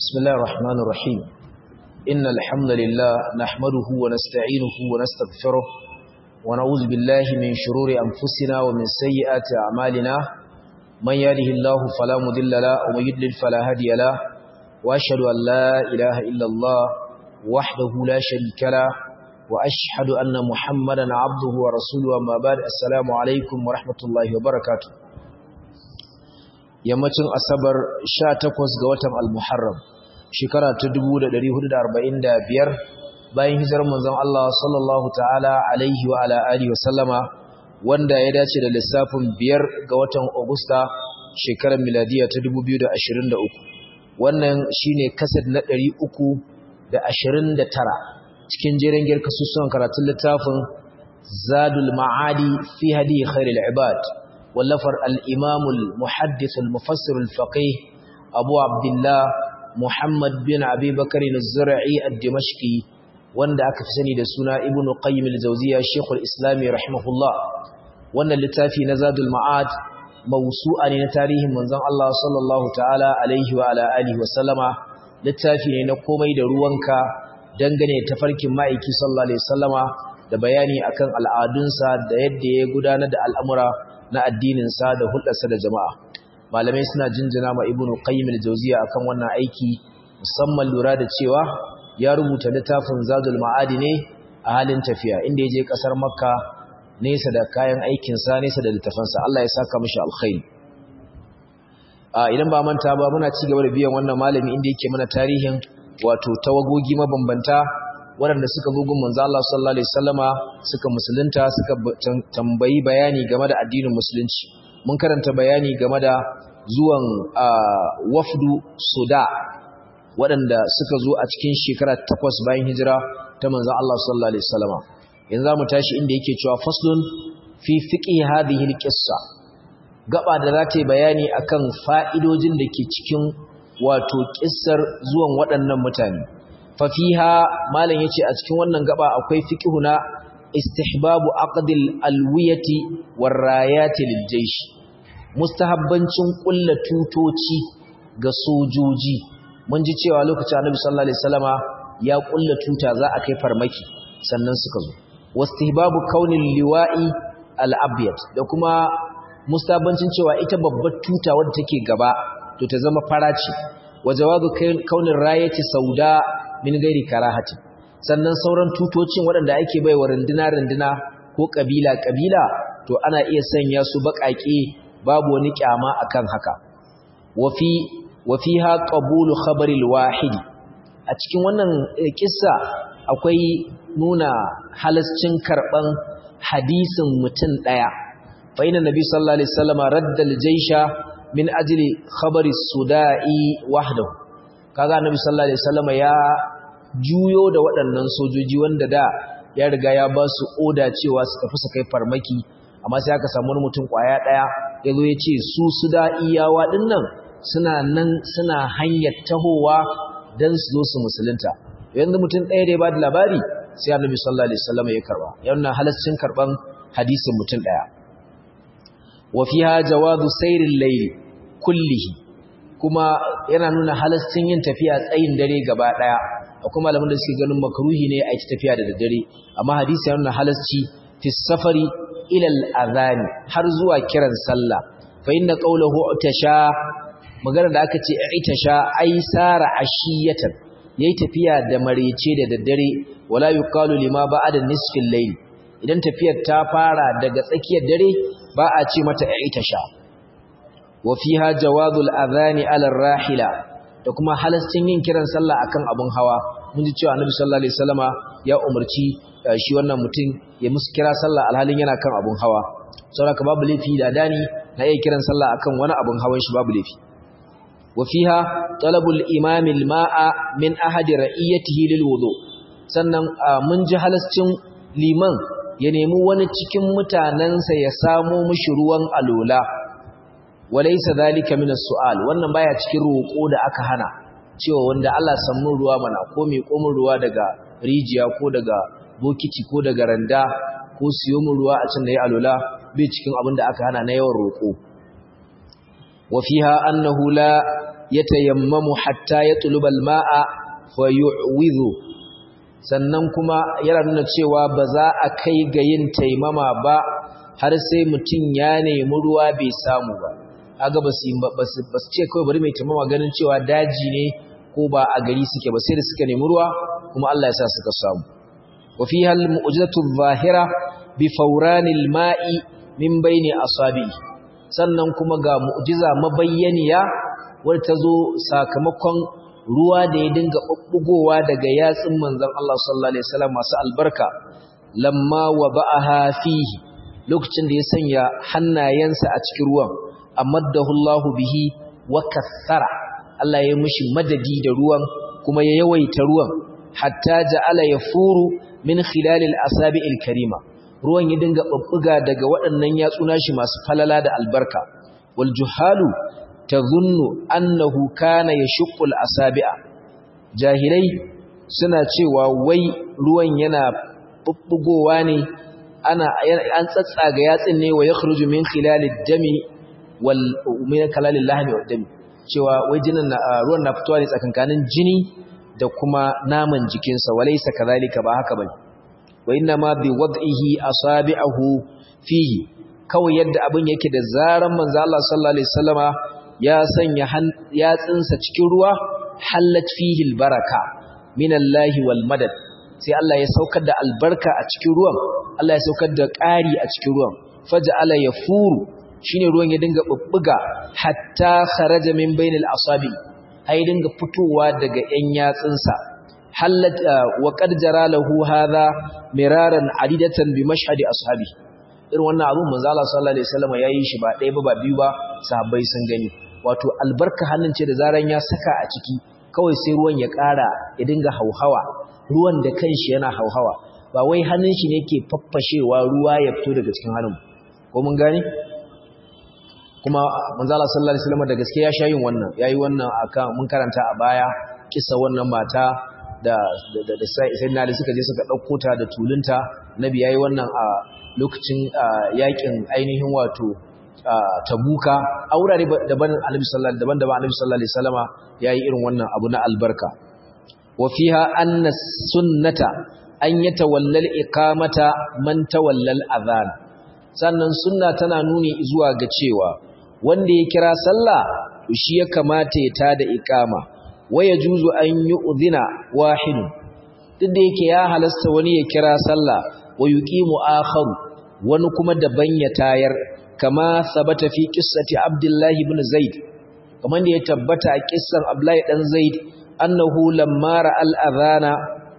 بسم الله الرحمن الرحيم إن الحمد لله نحمده ونستعينه ونستغفره ونعوذ بالله من شرور أنفسنا ومن سيئات أعمالنا من يهده الله فلا مضل له ومن يضلل فلا هادي له وأشهد أن لا إله إلا الله وحده لا شريك له وأشهد أن محمدا عبده ورسوله أما بعد السلام عليكم ورحمة الله وبركاته yammacin asabar 18 ga watan al-muharram shekara ta 1445 bayan hijirar manzon Allah sallallahu ta'ala alaihi wa ala alihi wa sallama wanda ya dace da lissafin biyar ga watan Agusta shekarar miladiya ta 2023 wannan shine kasad na 329 cikin jerin girka susuwan karatun littafin Zadul Ma'adi fi hadi khairul ibad wallafar al-Imam al-Muhaddith al-Mufassir al-Faqih Abu Abdullah Muhammad bin Abi Bakr az-Zur'i ad-Dimashqi wanda aka fi sani da suna Ibn Qayyim al-Jawziyya Sheikh al-Islam rahimahullah wannan littafi na Zadul Ma'ad mawsu'a ne na tarihin manzon Allah sallallahu ta'ala alaihi wa ala alihi wa sallama littafi ne na komai da ruwanka dangane da tafarkin ma'aiki sallallahu alaihi wasallama da bayani akan al'adunsa da yadda ya gudanar da al'amura na addininsa da hulɗarsa da jama'a malamai suna jinjina ma ibnu qayyim al-jawziya akan wannan aiki musamman lura da cewa ya rubuta littafin zadul ma'adi ne a halin tafiya inda ya je kasar makka nesa da kayan aikinsa nesa da littafansa Allah ya saka mishi alkhairi idan ba manta ba muna ci gaba da biyan wannan malami inda yake mana tarihin wato tawagogi mabambanta waɗanda suka bugun manzo Allah sallallahu alaihi wasallama suka musulunta suka tambayi bayani game da addinin musulunci mun karanta bayani game da zuwan wafdu suda waɗanda suka zo a cikin shekara takwas bayan hijira ta manzo Allah sallallahu alaihi wasallama yanzu zamu tashi inda yake cewa faslun fi fiqhi hadhihi alqissa gaba da za ta yi bayani akan fa'idojin da ke cikin wato kissar zuwan waɗannan mutane fafiha malam yace a cikin wannan gaba akwai fiqhuna istihbabu aqdil alwiyati warayati liljaysh mustahabbancin kullu tutoci ga sojoji mun ji cewa lokacin Annabi sallallahu alaihi wasallama ya kullu tuta za a kai farmaki sannan suka zo wastihbabu kaunil liwa'i al-abyad da kuma mustahabbancin cewa ita babbar tuta wadda take gaba to ta zama fara ce wa jawabu kaunin rayati sauda min gairi karahati sannan sauran tutocin waɗanda ake bai wa runduna-runduna ko ƙabila-ƙabila to ana iya sanya su baƙaƙe babu wani ƙyama akan haka wafi ha ƙabulu khabaril wahidi a cikin wannan ƙissa akwai nuna halascin karɓan hadisin mutum ɗaya fa ina nabi sallallahu alaihi wasallam raddal jaisha min ajli khabari sudai wahdahu kaga annabi sallallahu alaihi wasallam ya juyo da waɗannan sojoji wanda da ya riga ya ba su oda cewa su tafi su kai farmaki amma sai aka samu mutum kwaya daya yazo ya ce su sudaiyawa dinnan suna nan suna hanyar tahowa dan su zo su musulunta yanzu mutum ɗaya da ya ba da labari sai annabi sallallahu alaihi wasallam ya karba yana halaccin karban hadisin mutum ɗaya wa fiha jawazu sayril layli kullihi kuma yana nuna halascin yin tafiya tsayin dare gaba daya akwai malaman da suke ganin makruhi ne a yi tafiya da daddare amma hadisi yana nuna halasci fi safari ila al-adhan har zuwa kiran sallah fa inna qawluhu utasha magana da aka ce itasha ai sara ashiyatan yayi tafiya da marece da daddare wala yuqalu lima ba'da nisfil layl idan tafiyar ta fara daga tsakiyar dare ba a ce mata itasha وفيها جواز الأذان على الراحلة da kuma halascin yin kiran sallah akan abun hawa mun ji cewa Annabi sallallahu alaihi wasallama ya umarci shi wannan mutum ya musu kira sallah alhalin yana kan abun hawa saboda babu laifi da dani na iya kiran sallah akan wani abun hawan shi babu laifi wa fiha talabul imam al-ma'a min ahadi ra'iyatihi lil wudu sannan mun ji halascin liman ya nemi wani cikin mutanansa ya samo mishi ruwan alola walaysa zalika min as-su'al wannan baya cikin roƙo da aka hana cewa wanda Allah samu ruwa mana ko mai komin ruwa daga rijiya ko daga bokiti ko daga randa ko siyo mu ruwa a can da ya alula bai cikin abin da aka hana na yawan roƙo wa fiha annahu la yatayammamu hatta yatluba al-ma'a fa yu'widhu sannan kuma yana nuna cewa ba za a kai ga yin taimama ba har sai mutum ya nemi ruwa bai samu ba kaga ba su ce kawai bari mai taimama ganin cewa daji ne ko ba a gari suke ba sai da suka nemi ruwa kuma Allah ya sa suka samu wa fiha al-mu'jizatu adh-dhahira bi fawranil ma'i min bayni asabi sannan kuma ga mu'jiza mabayyaniya wadda ta zo sakamakon ruwa da ya dinga ɓuɓɓugowa daga yatsun manzon Allah sallallahu alaihi wasallam masu albarka lamma wa ba'aha fihi lokacin da ya sanya hannayensa a cikin ruwan amaddahu Allahu bihi wa kathara Allah ya mishi madadi da ruwan kuma ya yawaita ruwan hatta ja'ala yafuru min khilalil asabi'il karima ruwan ya dinga babbuga daga waɗannan yatsuna shi masu falala da albarka wal juhalu tadhunnu annahu kana yashqul asabi'a jahilai suna cewa wai ruwan yana bubbugowa ne ana an tsatsaga yatsin ne wa yakhruju min khilalid dami wal min kalalil lahmi wad dami cewa wai jinin ruwan na fitowa ne tsakankanin jini da kuma naman jikinsa walaysa kadhalika ba haka bane wa inna ma bi wad'ihi asabi'ahu fihi kawai yadda abin yake da zaran manzo Allah sallallahu alaihi wasallama ya sanya yatsinsa cikin ruwa hallat fihi albaraka minallahi wal madad sai Allah ya saukar da albarka a cikin ruwan Allah ya saukar da ƙari a cikin ruwan faj'ala yafuru shine ruwan ya dinga bubbuga hatta kharaja min bainal asabi ai dinga fitowa daga yan yatsinsa hallat wa qad jara lahu hadha miraran adidatan bi mashhadi ashabi irin wannan abun manzo Allah sallallahu alaihi wasallam yayi shi ba ɗaya ba ba biyu ba sahabbai sun gani wato albarka hannun ce da zaran ya saka a ciki kawai sai ruwan ya ƙara ya dinga hauhawa ruwan da kanshi yana hauhawa ba wai hannun shi ne ke faffashewa ruwa ya fito daga cikin hannun ko mun gane kuma manzo Allah sallallahu alaihi wasallam da gaske ya sha yin wannan yayi wannan akan mun karanta a baya kissa wannan mata da da da sai na da suka je suka dauko ta da tulunta nabi yayi wannan a lokacin yakin ainihin wato tabuka a wurare daban annabi sallallahu daban daban annabi sallallahu alaihi wasallama yayi irin wannan abu na albarka wa fiha anna sunnata an yatawalla al-iqamata man tawalla al-adhan sannan sunna tana nuni zuwa ga cewa wanda ya kira sallah shi ya kamata ya tada iqama waya juzu an yu'dhina wahid duk da yake ya halasta wani ya kira sallah wa yuqimu akharu wani kuma daban ya tayar kama sabata fi qissati abdullahi ibn zaid kamar da ya tabbata a kissan abdullahi dan zaid annahu lamma ra'al adhana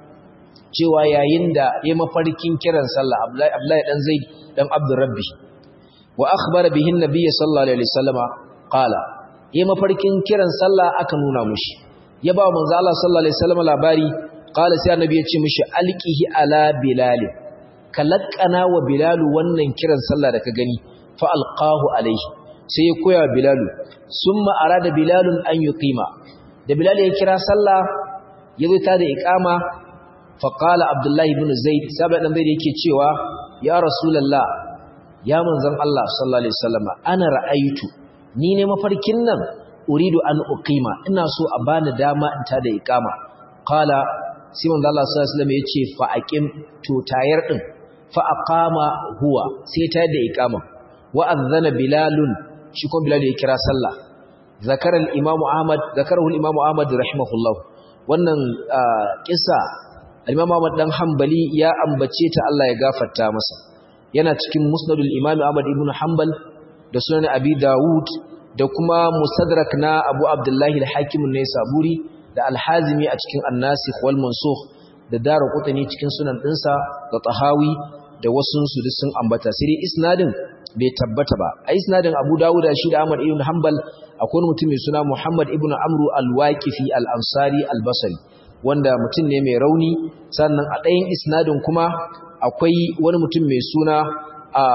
cewa yayin da ya mafarkin kiran sallah abdullahi dan zaid dan abdurrabbi wa akhbara bihi an-nabiy sallallahu alaihi wasallama qala ya mafarkin kiran sallah aka nuna mushi ya ba manzo Allah sallallahu alaihi wasallama labari qala sai annabi ya ce mushi alqihi ala bilal kalakana wa bilal wannan kiran sallah da ka gani fa alqahu alaihi sai ya koya bilalu summa arada bilalun an yuqima da bilal ya kira sallah ya zo ta da iqama fa qala abdullahi ibn zaid sabai dan zaid yake cewa ya rasulullah ya manzon Allah sallallahu alaihi wasallam ana ra'aitu ni ne mafarkin nan uridu an uqima ina so a bani dama in ta da iqama qala sai manzon Allah sallallahu alaihi wasallam yace fa aqim to tayar din fa aqama huwa sai ta da iqama wa adhana bilalun shi kuma bilal ya kira sallah zakara al-imam ahmad zakarahu al-imam ahmad rahimahullah wannan kissa al-imam ahmad dan hanbali ya ambace ta Allah ya gafarta masa yana cikin musnadul imam ahmad ibn hanbal da sunan abi daud da kuma musadrak na abu abdullahi al-hakim an-naisaburi da al-hazimi a cikin an-nasikh wal mansukh da daraqutni cikin sunan dinsa da tahawi da wasu su duk sun ambata sai dai isnadin bai tabbata ba a isnadin Abu Dawud shi da Ahmad ibn Hanbal akwai wani mutum mai suna Muhammad ibn Amru al-Waqifi al-Ansari al-Basri wanda mutum ne mai rauni sannan a ɗayan isnadin kuma akwai wani mutum mai suna a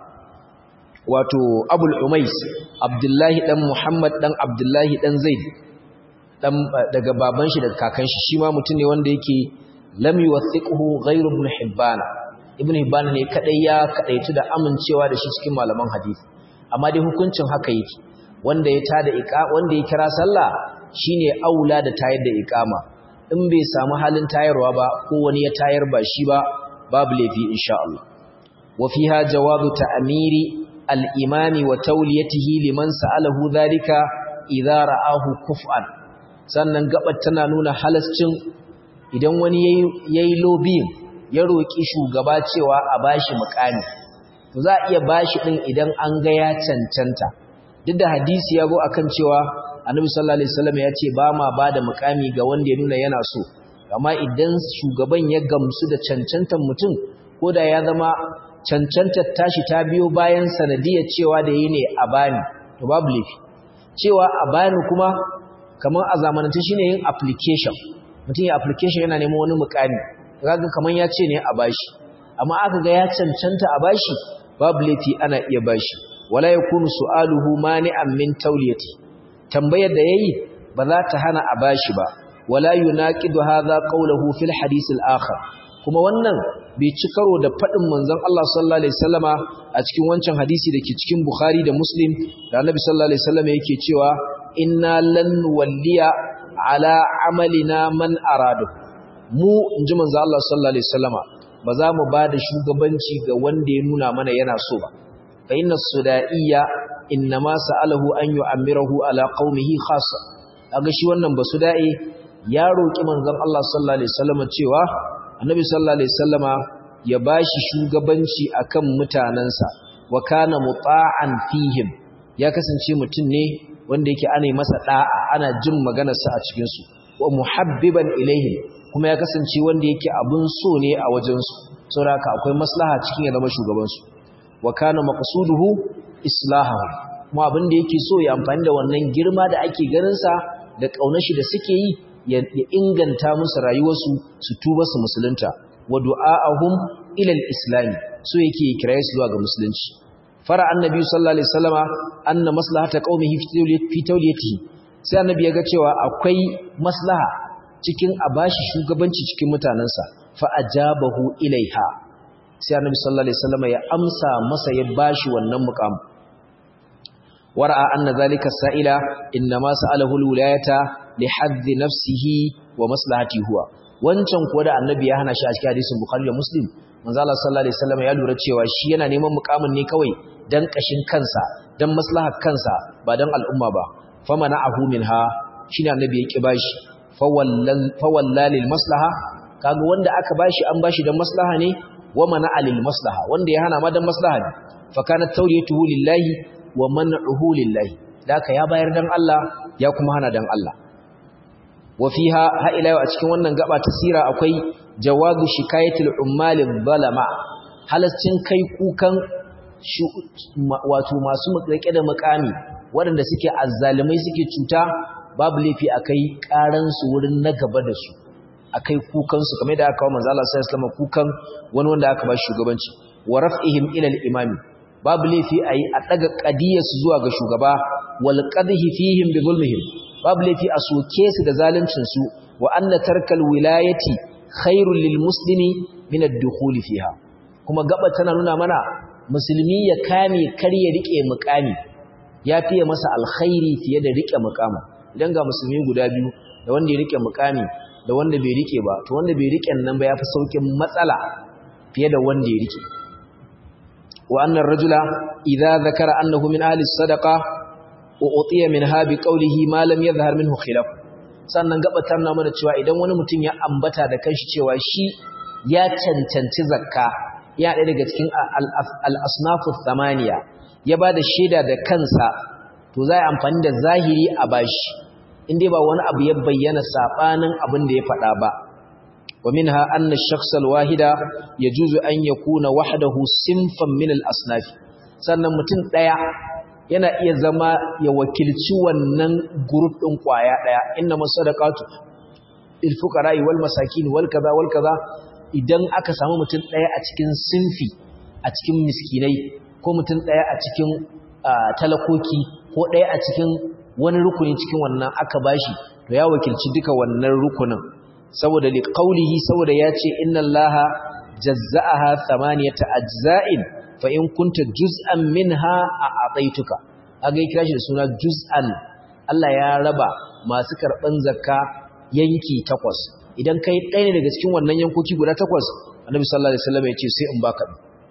wato Abul Umais Abdullahi dan Muhammad dan Abdullahi dan Zaid dan daga baban shi daga kakan shi shi ma mutum ne wanda yake lam yuwathiquhu ghayru ibn Hibban ibn Hibban ne kadai ya kadaitu da amincewa da shi cikin malaman hadisi amma dai hukuncin haka yake wanda ya tada iqa wanda ya kira sallah shine aula da tayar da iqama in bai samu halin tayarwa ba ko wani ya tayar ba shi ba babu laifi insha Allah wa fiha jawazu ta'miri al-imami wa tawliyatihi liman sa'alahu dhalika idza ra'ahu kuf'an sannan gabar tana nuna halascin idan wani yayi lobbying ya roki shugaba cewa a bashi mukami to za a iya bashi din idan an ga ya cancanta duk da hadisi ya go akan cewa annabi sallallahu alaihi wasallam ya ce ba ma bada mukami ga wanda ya nuna yana so amma idan shugaban ya gamsu da cancantar mutum ko da ya zama cancantar tashi ta biyo bayan sanadiyar cewa da yi ne a bani to babu laifi cewa a bani kuma kamar a zamanance shine yin application mutum ya application yana neman wani mukami kaga kamar ya ce ne a bashi amma aka ga ya cancanta a bashi babu laifi ana iya bashi wala yakunu su'aluhu mani'an min tawliyati tambayar da yayi ba za ta hana a bashi ba wala yunaqidu hadha qawluhu fil hadith al-akhar kuma wannan bai ci karo da fadin manzon Allah sallallahu alaihi wasallama a cikin wancan hadisi dake cikin Bukhari da Muslim da Annabi sallallahu alaihi wasallama yake cewa inna lan walliya ala amalina man aradu mu inji manzon Allah sallallahu alaihi wasallama ba za mu bada shugabanci ga wanda ya nuna mana yana so ba fa inna sudaiya innama sa'alahu an yu'ammirahu ala qaumihi khassa kaga shi wannan basudai ya roki manzon Allah sallallahu alaihi wasallama cewa annabi sallallahu alaihi wasallama ya bashi shugabanci akan mutanansa wa kana muta'an fihim ya kasance mutum ne wanda yake ana masa da'a ana jin maganarsa a cikin su wa muhabbiban ilaihim kuma ya kasance wanda yake abun so ne a wajen su saboda akwai maslaha cikin ya zama shugaban su wa kana maqsuduhu islahahu kuma abin da yake so ya amfani da wannan girma da ake ganin sa da kaunar shi da suke yi ya inganta musu rayuwarsu su tuba su musulunta wa du'a'ahum ila al-islam so yake kiraye su zuwa ga musulunci fara annabi sallallahu alaihi wasallama anna maslahata qaumihi fi tawliyatihi sai annabi ya ga cewa akwai maslaha cikin a bashi shugabanci cikin mutanansa fa ajabahu ilaiha sai annabi sallallahu alaihi wasallama ya amsa masa ya bashi wannan muqam wara'a anna zalika sa'ila inma sa'alahu al-wilayata li haddi nafsihi wa maslahati huwa wancan kuwa da annabi ya hana shi a cikin hadisin bukhari da muslim manzo Allah sallallahu alaihi wasallam ya lura cewa shi yana neman mukamin ne kawai dan kashin kansa dan maslahar kansa ba dan al'umma ba famana'ahu minha shine annabi ya ki bashi fawallal fawallalil maslaha kaga wanda aka bashi an bashi dan maslaha ne wa mana'a lil maslaha wanda ya hana ma dan maslaha ne fa kana tawriyatuhu lillahi wa man'uhu lillahi daka ya bayar dan Allah ya kuma hana dan Allah wa fiha ha ila a cikin wannan gaba ta sira akwai jawazu shikayatul ummalin zalama halascin kai kukan wato masu mutsake da makami waɗanda suke azzalimai suke cuta babu laifi akai karan su wurin na gaba da su akai kukan su kamar da aka kawo manzo Allah sallallahu alaihi wasallam kukan wani wanda aka ba shugabanci wa raf'ihim ila al-imami babu laifi ayi a daga qadiyar su zuwa ga shugaba wal qadhi fihim bi zulmihim babu laifi a soke su da zaluncin su wa anna tarkal wilayati khairul lil muslimi min ad-dukhul fiha kuma gaba tana nuna mana musulmi ya kame kar ya rike mukami ya fiye masa alkhairi fiye da rike mukama idan ga musulmi guda biyu da wanda ya rike mukami da wanda bai rike ba to wanda bai rike nan ba yafi saukin matsala fiye da wanda ya rike wa annar rajula idza zakara annahu min ahli sadaqa u'tiya minha bi qawlihi ma lam yadhhar minhu khilaf sannan gabatar na mana cewa idan wani mutum ya ambata da kanshi cewa shi ya cancanci zakka ya ɗaya daga cikin al-asnafu thamaniya ya bada shaida da kansa to za a amfani da zahiri a bashi inda ba wani abu ya bayyana sabanin abin da ya faɗa ba wa minha anna ash-shakhs al-wahida yajuzu an yakuna wahdahu sinfan min al-asnaf sannan mutum daya yana iya zama ya wakilci wannan group din kwaya daya inna masadaqatu lil fuqara wal masakin wal kaza wal kaza idan aka samu mutum daya a cikin sinfi a cikin miskinai ko mutum daya a cikin talakoki ko daya a cikin wani rukuni cikin wannan aka bashi to ya wakilci duka wannan rukunin saboda liqaulihi saboda yace inna allaha jazza'aha thamaniyata ajza'in fa in kunta juz'an minha a'taituka aga kira shi da suna juz'an Allah ya raba masu karban zakka yanki takwas idan kai ɗaya ne daga cikin wannan yankoki guda takwas annabi sallallahu alaihi wasallam ya ce sai in baka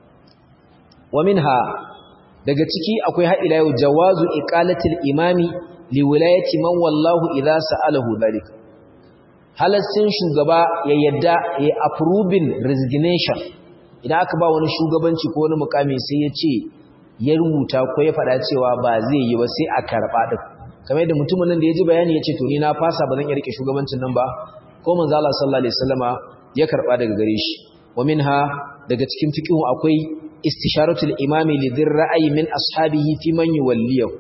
wa minha daga ciki akwai har ila yau jawazu iqalatil imami li wilayati man wallahu idza sa'alahu dhalik halassin shugaba ya yadda ya approving resignation idan aka ba wani shugabanci ko wani mukami sai ya ce ya rubuta ko ya faɗa cewa ba zai yi ba sai a karɓa din kamar yadda mutumin nan da ya ji bayani ya ce to ni na fasa ba zan iya rike shugabancin nan ba ko manzo Allah sallallahu alaihi wasallama ya karɓa daga gare shi wa minha daga cikin fiqhu akwai istisharatul imami lidhir ra'ayi min ashabihi fi man yuwalliyahu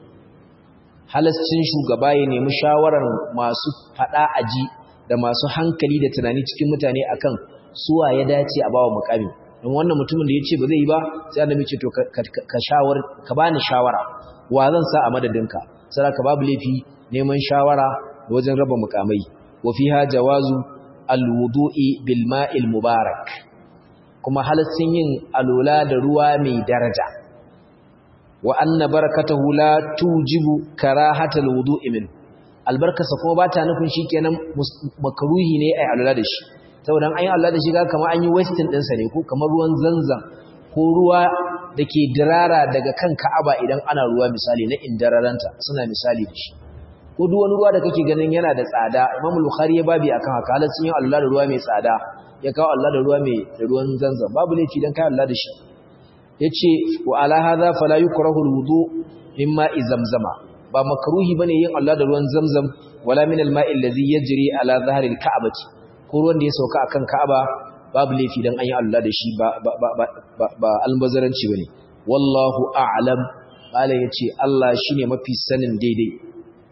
halascin shugaba ya nemi shawarar masu fada aji da masu hankali da tunani cikin mutane akan suwa ya dace a bawa mukami don wannan mutumin da ya ce ba zai yi ba sai annabi ce to ka shawar ka bani shawara wa zan sa a madadinka sai ka babu laifi neman shawara wajen raba mukamai wa fiha jawazu alwudu'i bil ma'il mubarak kuma halaccin yin alola da ruwa mai daraja wa anna barakatahu la tujibu karahatal wudu'i min albarkasa kuma bata nufin shikenan makruhi ne ai alola da shi saboda an yi alola da shi ga kamar an yi wasting din sa ne ko kamar ruwan zanzan ko ruwa dake dirara daga kan Ka'aba idan ana ruwa misali na indararanta suna misali da shi ko duk wani ruwa da kake ganin yana da tsada Imam Bukhari ya babi akan haka halaccin yin alola da ruwa mai tsada ya kawo Allah da ruwa mai da ruwan zanzan babu laifi dan kai Allah da shi yace wa ala hadha fala yukrahu alwudu mimma zamzama ba makruhi bane yin Allah da ruwan zamzam wala min alma'i allazi yajri ala dhahri alka'bati ko ruwan da ya sauka akan Ka'aba babu laifi dan an yi Allah da shi ba ba ba ba, ba albazaranci bane wallahu a'lam bala yace Allah shine mafi sanin daidai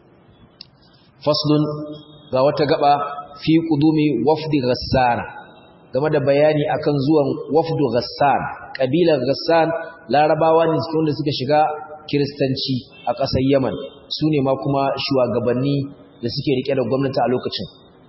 faslun ga wata gaba fi qudumi wafdi ghassana game da bayani akan zuwan wafdu Ghassan kabilar Ghassan larabawa ne cikin wanda suka shiga kiristanci a ƙasar Yaman su ne ma kuma shugabanni da suke rike da gwamnati a lokacin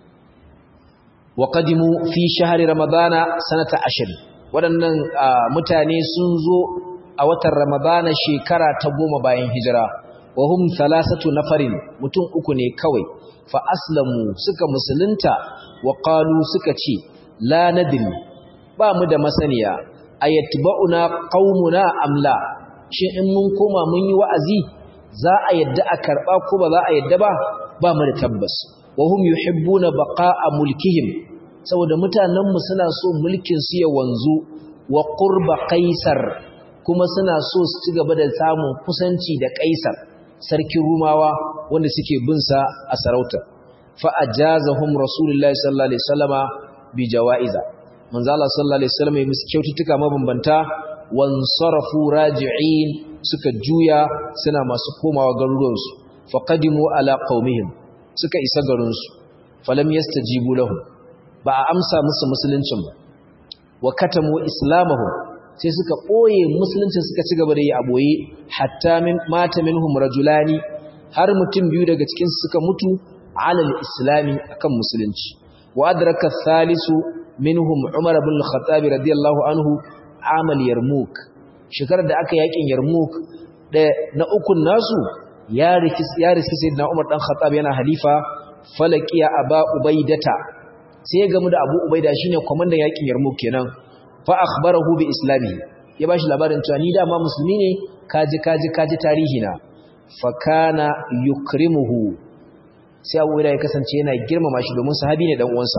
wa qadimu fi shahri ramadana sanata 10 waɗannan mutane sun zo a watan ramadana shekara ta goma bayan hijira wa hum thalathatu nafarin mutum uku ne kawai fa aslamu suka musulunta wa qalu suka ce la nadri ba mu da masaniya ayatba'una qaumuna amla shin in mun koma mun yi wa'azi za a yadda a karba ko ba za a yadda ba ba mu da tabbas wa hum yuhibbuna baqa'a mulkihim saboda mutanen mu suna so mulkin su ya wanzu wa qurba qaisar kuma suna so su ci gaba da samun kusanci da qaisar sarkin rumawa wanda suke bin sa a sarauta fa ajazahum rasulullahi sallallahu alaihi wasallama bi jawaiza manzo Allah sallallahu alaihi wasallam ya musu kyaututtuka mabambanta wansarafu raji'in suka juya suna masu komawa garuruwan su faqadimu ala qaumihim suka isa garin su falam yastajibu lahum ba a amsa musu musuluncin ba wa katamu islamahum sai suka boye musuluncin suka ci gaba da yi a boye hatta min mata minhum rajulani har mutum biyu daga cikin su suka mutu alal islami akan musulunci وأدرك الثالث منهم عمر بن الخطاب رضي الله عنه عمل يرموك شكر da aka yakin yarmuk da na ukun nasu ya rikis ya rikis sayyidina Umar dan Khattab yana halifa falaqiya aba ubaidata sai ya gamu da Abu Ubaida shine komandan yakin yarmuk kenan fa akhbarahu bi islami ya bashi labarin cewa ni dama musulmi ne kaji kaji kaji tarihi na fa kana yukrimuhu sai abu da ya kasance yana girmama shi domin sahabi ne dan uwansa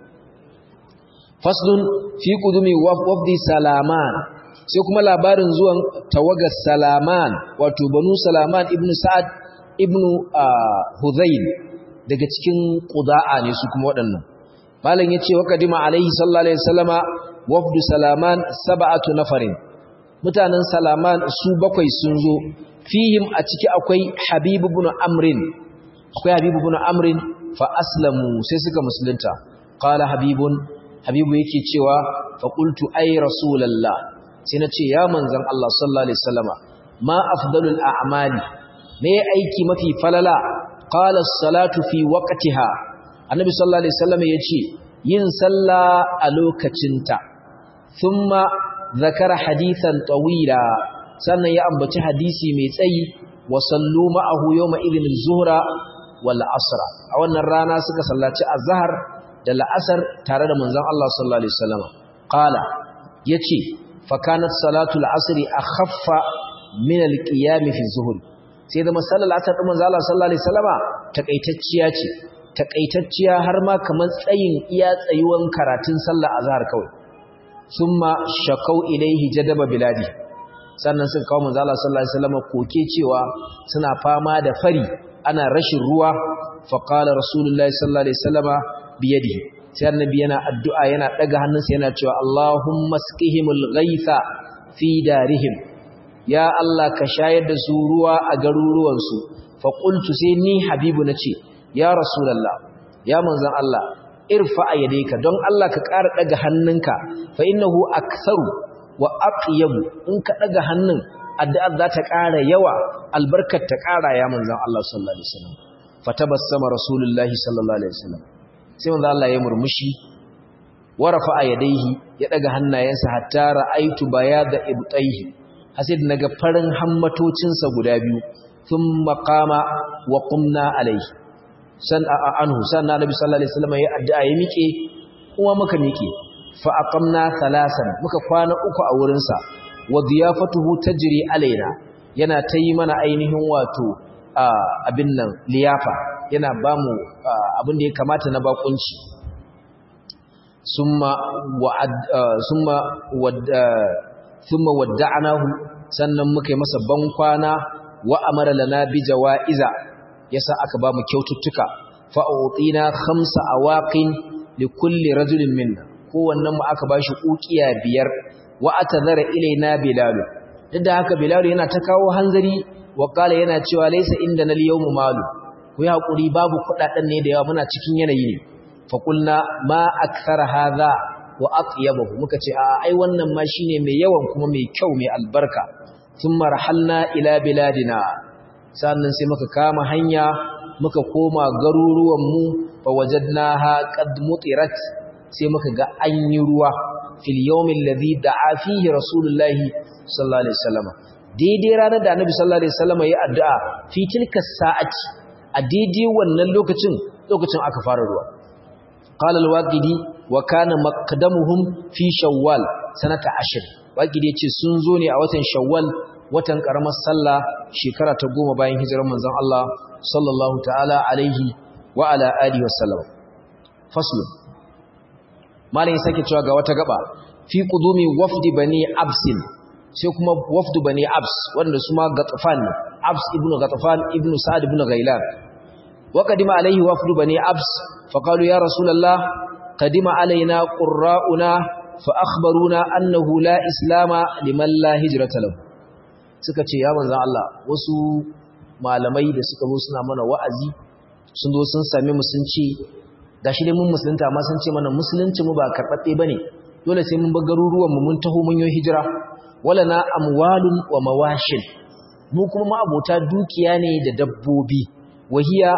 faslun fi qudumi wafdi salaman sai kuma labarin zuwan tawagar salaman wato banu salaman ibnu sa'ad ibnu hudhayl daga cikin qudaa ne su kuma waɗannan malam yace wa kadima alaihi sallallahu alaihi wasallama wafdu salaman sab'atu nafarin mutanen salaman su bakwai sun zo fihim a ciki akwai habib ibn amrin akwai habibu ibn amrin fa aslamu sai suka musulunta qala habibun habibu yake cewa fa qultu ay rasulullah sai nace ya manzon Allah sallallahu alaihi wasallama ma afdalul a'mali me aiki mafi falala qala as-salatu fi waqtiha annabi sallallahu alaihi wasallama yace yin sallah a lokacinta thumma zakara hadithan tawila sannan ya ambaci hadisi mai tsayi wa sallu ma'ahu yawma idhin az-zuhra wal asr a wannan rana suka sallaci azhar da la'asar tare da manzon Allah sallallahu alaihi wasallam qala yace fa kanat salatu al-asr akhaffa min al-qiyam fi zuhur sai da masallar asar din manzon Allah sallallahu alaihi wasallama takaitacciya ce takaitacciya har ma kamar tsayin iya tsayuwan karatun sallar azhar kawai summa shakau ilaihi jadaba biladi sannan suka kawo manzo Allah sallallahu alaihi wasallam koke cewa suna fama da fari ana rashin ruwa fa qala rasulullahi sallallahu alaihi wasallama biyadihi sai annabi yana addu'a yana daga hannunsa yana cewa Allahumma skihimul ghaitha fi darihim ya Allah ka shayar da su ruwa a garuruwan su fa qultu sai ni habibu nace ya rasulullah ya manzon Allah irfa yadayka don Allah ka ƙara daga hannunka fa innahu aktharu wa aqyabu in ka daga hannun addu'ar za ta ƙara yawa albarkar ta ƙara ya manzon Allah sallallahu alaihi wasallam fatabassama rasulullahi sallallahu alaihi wasallam sai manzon Allah ya murmushi wa rafa'a yadayhi ya daga hannayensa hatta ra'aitu bayada ibtayhi hasid naga farin hammatocinsa guda biyu thumma qama wa qumna alaihi san anhu sanna nabi sallallahu alaihi wasallam ya addu'a ya miƙe kuma muka miƙe fa aqamna thalasan muka kwana uku a wurin sa wa diyafatuhu tajri alaina yana tayi mana ainihin wato abin nan liyafa yana bamu abin da ya kamata na bakunci summa wa'ad summa wad thumma wadda'nahu sannan muka yi masa bankwana wa amara lana bi jawaiza yasa aka bamu kyaututtuka fa utina khamsa awaqin li kulli rajulin minna kowannen mu aka bashi ukiya biyar wa atadhara ilaina bilal duk da haka bilal yana ta kawo hanzari wa kala yana cewa laysa inda nal yawmu malu ku yi hakuri babu kudaden ne da yawa muna cikin yanayi ne fa qulna ma akthara hadha wa atyabahu muka ce a ai wannan ma shine mai yawan kuma mai kyau mai albarka thumma rahalna ila biladina sannan sai muka kama hanya muka koma garuruwan mu fa wajadnaha qad mutirat sai muka ga an yi ruwa fil yawmin ladhi da'a fihi rasulullahi sallallahu alaihi wasallam daidai ranar da annabi sallallahu alaihi wasallam ya addu'a fi tilka sa'ati a daidai wannan lokacin lokacin aka fara ruwa qala al-waqidi wa kana maqdamuhum fi shawwal sanata 10 waqidi yace sun zo ne a watan shawwal watan karamar sallah shekara ta goma bayan hijirar manzon Allah sallallahu ta'ala alaihi wa ala alihi wasallam faslun malayin sake cewa ga wata gaba fi qudumi wafdi bani absin sai kuma wafdu bani abs wanda su ma gatafan abs ibn gatafan ibn sa'ad ibn ghailan wa qadima alaihi wafdu bani abs fa qalu ya rasulullah qadima alaina qurra'una fa akhbaruna annahu la islama liman la hijrata lahu suka ce ya manzon Allah wasu malamai da suka zo suna mana wa'azi sun zo sun same mu sun ce gashi dai mun musulunta amma sun ce mana musulunci mu ba karɓaɓɓe bane dole sai mun bar garuruwan mu mun taho mun yi hijira wala na amwalun wa mawashin mu kuma ma abota dukiya ne da dabbobi wahiya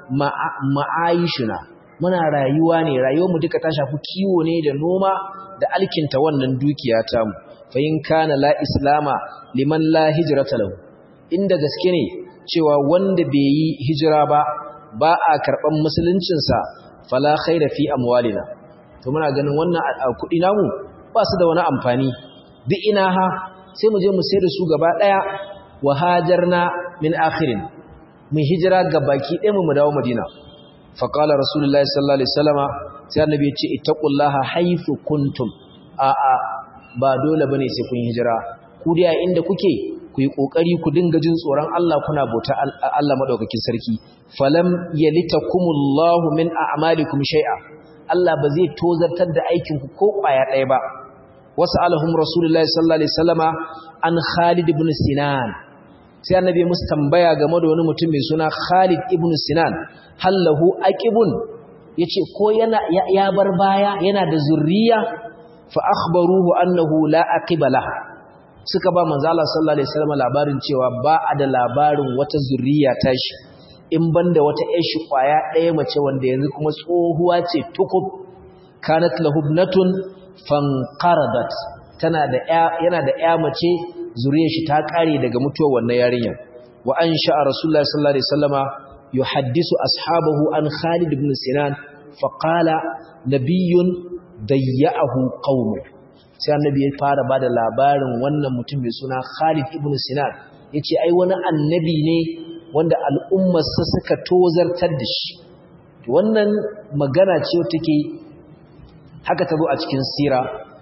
ma'aishuna muna rayuwa ne rayuwar mu duka ta shafi kiwo ne da noma da alkinta wannan dukiya ta mu fa in kana la islama liman la hijrata lahu inda gaske ne cewa wanda bai yi hijira ba ba a karban musuluncin sa fala khaira fi amwalina to muna ganin wannan kudi namu ba su da wani amfani bi ina ha sai mu je mu sayar da su gaba daya wa hajarna min akhirin mu hijira ga baki ɗaya mu dawo madina fa qala rasulullahi sallallahu alaihi wasallama sai annabi ya ce ittaqullaha haythu kuntum a a ba dole bane sai kun hijira ku dai inda kuke ku yi kokari ku dinga jin tsoron Allah kuna bauta Allah madaukakin sarki falam yalitakumullahu min a'malikum shay'a Allah ba zai tozartar da aikin ku ko kwaya ɗaya ba wasalahum rasulullahi sallallahu alaihi wasallama an Khalid ibn Sinan sai annabi musu tambaya game da wani mutum mai suna Khalid ibn Sinan hallahu aqibun yace ko yana ya bar baya yana da zurriya fa akhbaruhu annahu la aqibala suka ba manzo Allah sallallahu alaihi wasallam labarin cewa ba a da labarin wata zurriya tashi in banda wata ƴar shi kwaya ɗaya mace wanda yanzu kuma tsohuwa ce tukub kanat lahubnatun fanqaradat tana da yana da ƴa mace zuriyar shi ta kare daga mutuwar wannan yarinya wa ansha rasulullahi sallallahu alaihi wasallama yuhaddisu ashabahu an Khalid ibn Sinan faqala nabiyyun dayya'ahu qaumu sai annabi ya fara bada labarin wannan mutum mai suna Khalid ibn Sinan yace ai wani annabi ne wanda al'ummarsa suka tozartar da shi wannan magana ce take haka ta zo a cikin sira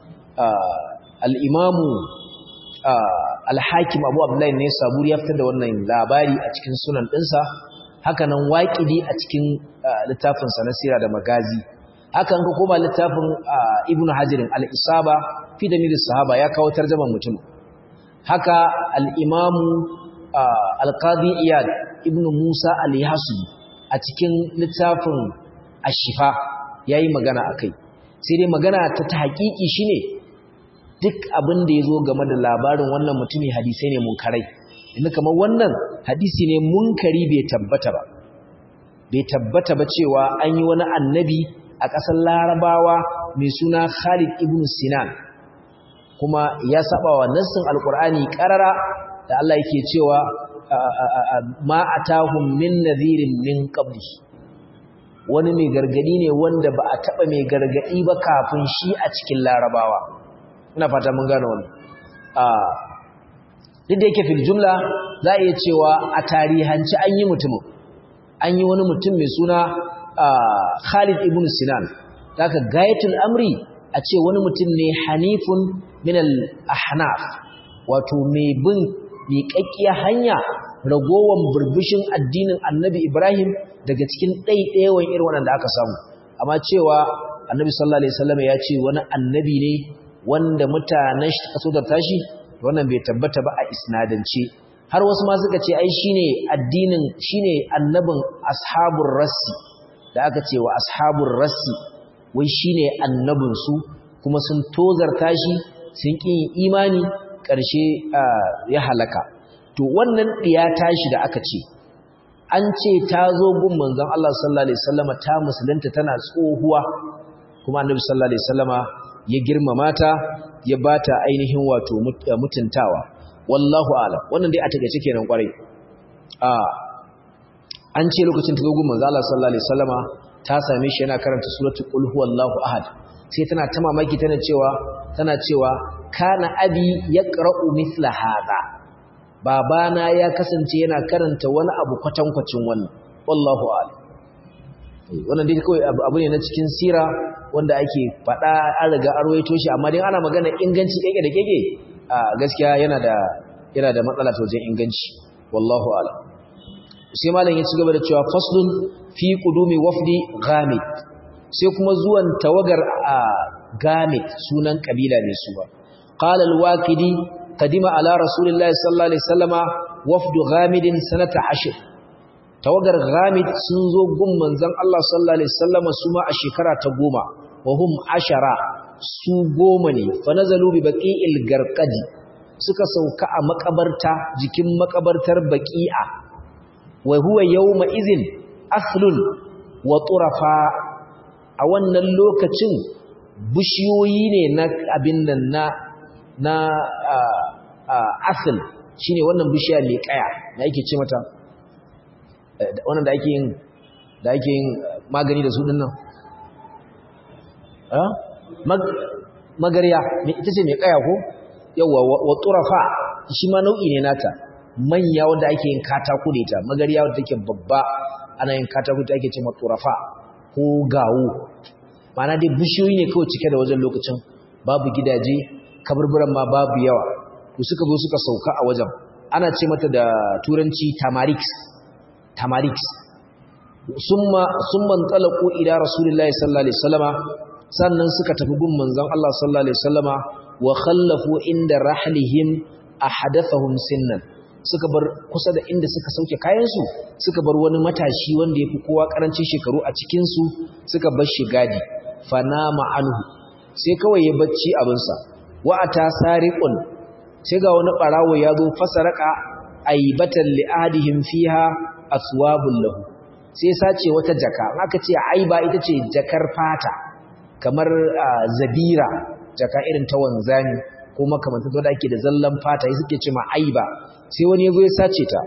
al'imamu al-hakim abu abdullahi ne saburi ya fitar da wannan labari a cikin sunan ɗinsa haka nan waƙidi a cikin littafinsa na sira da magazi haka ka koma littafin ibn hajirin al-isaba fi da milis sahaba ya kawo tarjaman mutum haka al-imamu al-qadi iyad ibn musa al-yasubi a cikin littafin ashifa yayi magana akai sai dai magana ta ta haƙiƙi shine duk abin da ya zo game da labarin wannan mutumi hadisai ne munkarai inda kamar wannan hadisi ne munkari bai tabbata ba bai tabbata ba cewa an yi wani annabi a ƙasar larabawa mai suna khalid ibn sinan kuma ya saba wa nassin alkur'ani ƙarara da Allah yake cewa ma atahum min nadhirin min qabli wani mai gargadi ne wanda ba a taba mai gargadi ba kafin shi a cikin larabawa ina fata mun gane wannan a duk da yake fil jumla za a iya cewa a tarihanci an yi mutumin an yi wani mutum mai suna Khalid ibn Sinan daga gayatul amri a ce wani mutum ne hanifun min al-ahnaf wato mai bin miƙaƙƙiyar hanya ragowan burbushin addinin annabi Ibrahim daga cikin ɗaiɗayawan irin waɗanda aka samu amma cewa annabi sallallahu alaihi wasallam ya ce wani annabi ne wanda mutanen shi kaso da tashi wannan bai tabbata ba a isnadance har wasu ma suka ce ai shine addinin shine annabin ashabur rassi da aka ce wa ashabur rassi wai shine annabin su kuma sun tozarta shi sun ƙi imani ƙarshe ya halaka to wannan ɗiya tashi da aka ce an ce ta zo gun manzon Allah sallallahu alaihi wasallama ta musulunta tana tsohuwa kuma annabi sallallahu alaihi wasallama ya girmama ta ya bata ainihin wato mutuntawa wallahu a'lam wannan dai a takeice kenan kwarai a an ce lokacin ta zo gun manzon Allah sallallahu alaihi wasallama ta same shi yana karanta suratul qul huwallahu ahad sai tana ta mamaki tana cewa tana cewa kana abi yaqra'u mithla hadha babana ya kasance yana karanta wani abu kwatankwacin wannan wallahu a'lam wannan dai kawai abu ne na cikin sira wanda ake faɗa an riga an rawaito shi amma dai ana magana inganci keke da keke a gaskiya yana da yana da matsala ta wajen inganci wallahu a'lam sai malam ya ci gaba da cewa faslun fi qudumi wafdi ghamid sai kuma zuwan tawagar a gamit sunan kabila ne su ba qala al-waqidi qadima ala rasulillahi sallallahu alaihi wasallama wafdu ghamidin sanata ashir tawagar ghamid sun zo gun manzon Allah sallallahu alaihi wasallama su ma a shekara ta goma wa hum ashara su goma ne fa nazalu bi baqi'il garqadi suka sauka a makabarta jikin makabartar baqi'a wa huwa yawma idhin aslun wa turafa a wannan lokacin bishiyoyi ne na abin nan na na asal shine wannan bishiya mai kaya da ake ce mata wannan da ake yin da ake yin magani da su dinnan ah magariya ita ce mai kaya ko yawa wa turafa shi ma nau'i ne nata manya wanda ake yin katako da ita magariya wanda take babba ana yin katako da ake ce ma turafa ko gawo mana dai bishiyoyi ne kawai cike da wajen lokacin babu gidaje kaburburan ma babu yawa to suka zo suka sauka a wajen ana ce mata da turanci tamarix tamarix summa summa talaqu ila rasulillahi sallallahu alaihi wasallama sannan suka tafi gun manzon Allah sallallahu alaihi wasallama wa khallafu inda rahlihim ahadathahum sinnan suka bar kusa da inda suka sauke kayansu suka bar wani matashi wanda ya fi kowa karancin shekaru a cikinsu suka bar shi gadi fanama anhu sai kawai ya bacci abinsa wa'ata sariqun sai ga wani barawo ya zo fasaraka aibatan li'adihim fiha aswabul lahu sai sace wata jaka aka ce aiba ita ce jakar fata kamar zabira jaka irin ta wanzani ko makamantar da ake da zallan fata suke ce ma aiba sai wani yazo ya sace ta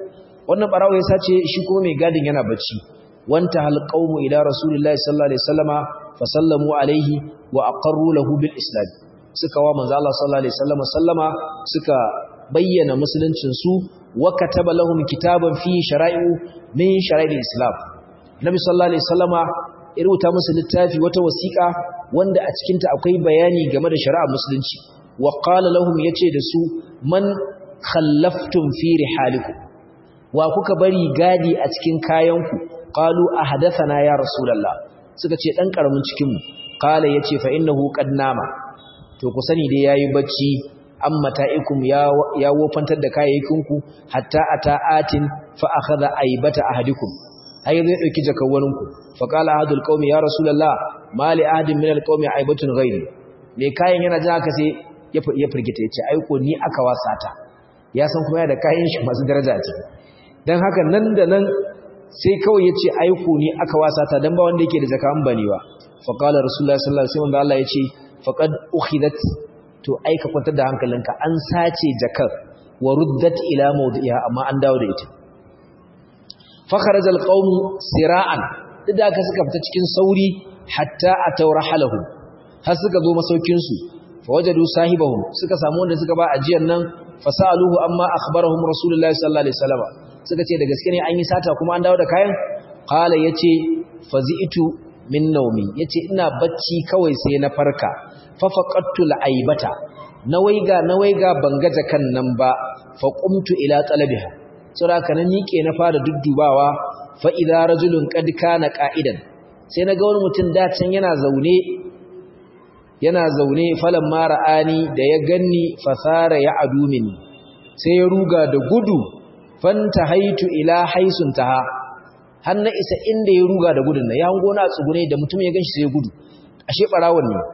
wannan barawo ya sace shi kuma mai gadin yana bacci wanta hal qaumu ila rasulillahi sallallahu alaihi wasallama fa sallamu alaihi wa aqarru lahu bil islam suka wa manzo Allah sallallahu alaihi wasallama sallama suka bayyana musuluncin su wa kataba lahum kitaban fi shara'i'u min shara'il islam nabi sallallahu alaihi wasallama ya rubuta musu littafi wata wasiƙa wanda a cikin ta akwai bayani game da shari'ar musulunci wa qala lahum yace da su man khallaftum fi rihalikum wa kuka bari gadi a cikin kayanku qalu ahdathana ya rasulullah suka ce dan karamin cikin mu qala yace fa innahu qad nama to ku sani dai yayi bacci amma ta'ikum ya ya wofantar da kayayyakinku hatta ata'atin fa akhadha aibata ahadikum ai zai dauki jakawaninku fa qala ahadul qaumi ya rasulullah mali ahadin min alqaumi aibatun ghairi me kayan yana jin haka sai ya firgita yace ai ko ni aka wasata ya san kuma yana da kayan shi masu daraja ce dan haka nan da nan sai kawai yace ai ko ni aka wasata dan ba wanda yake da zakan bane ba fa qala rasulullah sallallahu alaihi wasallam Allah yace faqad ukhidat to ai ka kwantar da hankalinka an sace jakar wa ruddat ila mawdi'iha amma an dawo da ita fakharaja alqawm sira'an duk da aka suka fita cikin sauri hatta atawra halahu har suka zo masaukin su fawajadu sahibahum suka samu wanda suka ba ajiyar nan fasaluhu amma akhbarahum rasulullahi sallallahu alaihi wasallam suka ce da gaske ne an yi sata kuma an dawo da kayan qala yace fazi'tu min nawmi yace ina bacci kawai sai na farka fa faqattu al'aibata nawaiga nawaiga banga jakan nan ba fa qumtu ila talabiha saboda nan nike na fara duddubawa fa idza rajulun qad kana qa'idan sai naga wani mutum da can yana zaune yana zaune falan mara'ani da ya ganni fasara ya adumin sai ya ruga da gudu fanta haitu ila haisun taha har na isa inda ya ruga da gudun na ya hango na tsugune da mutum ya ganshi sai ya gudu ashe barawon ne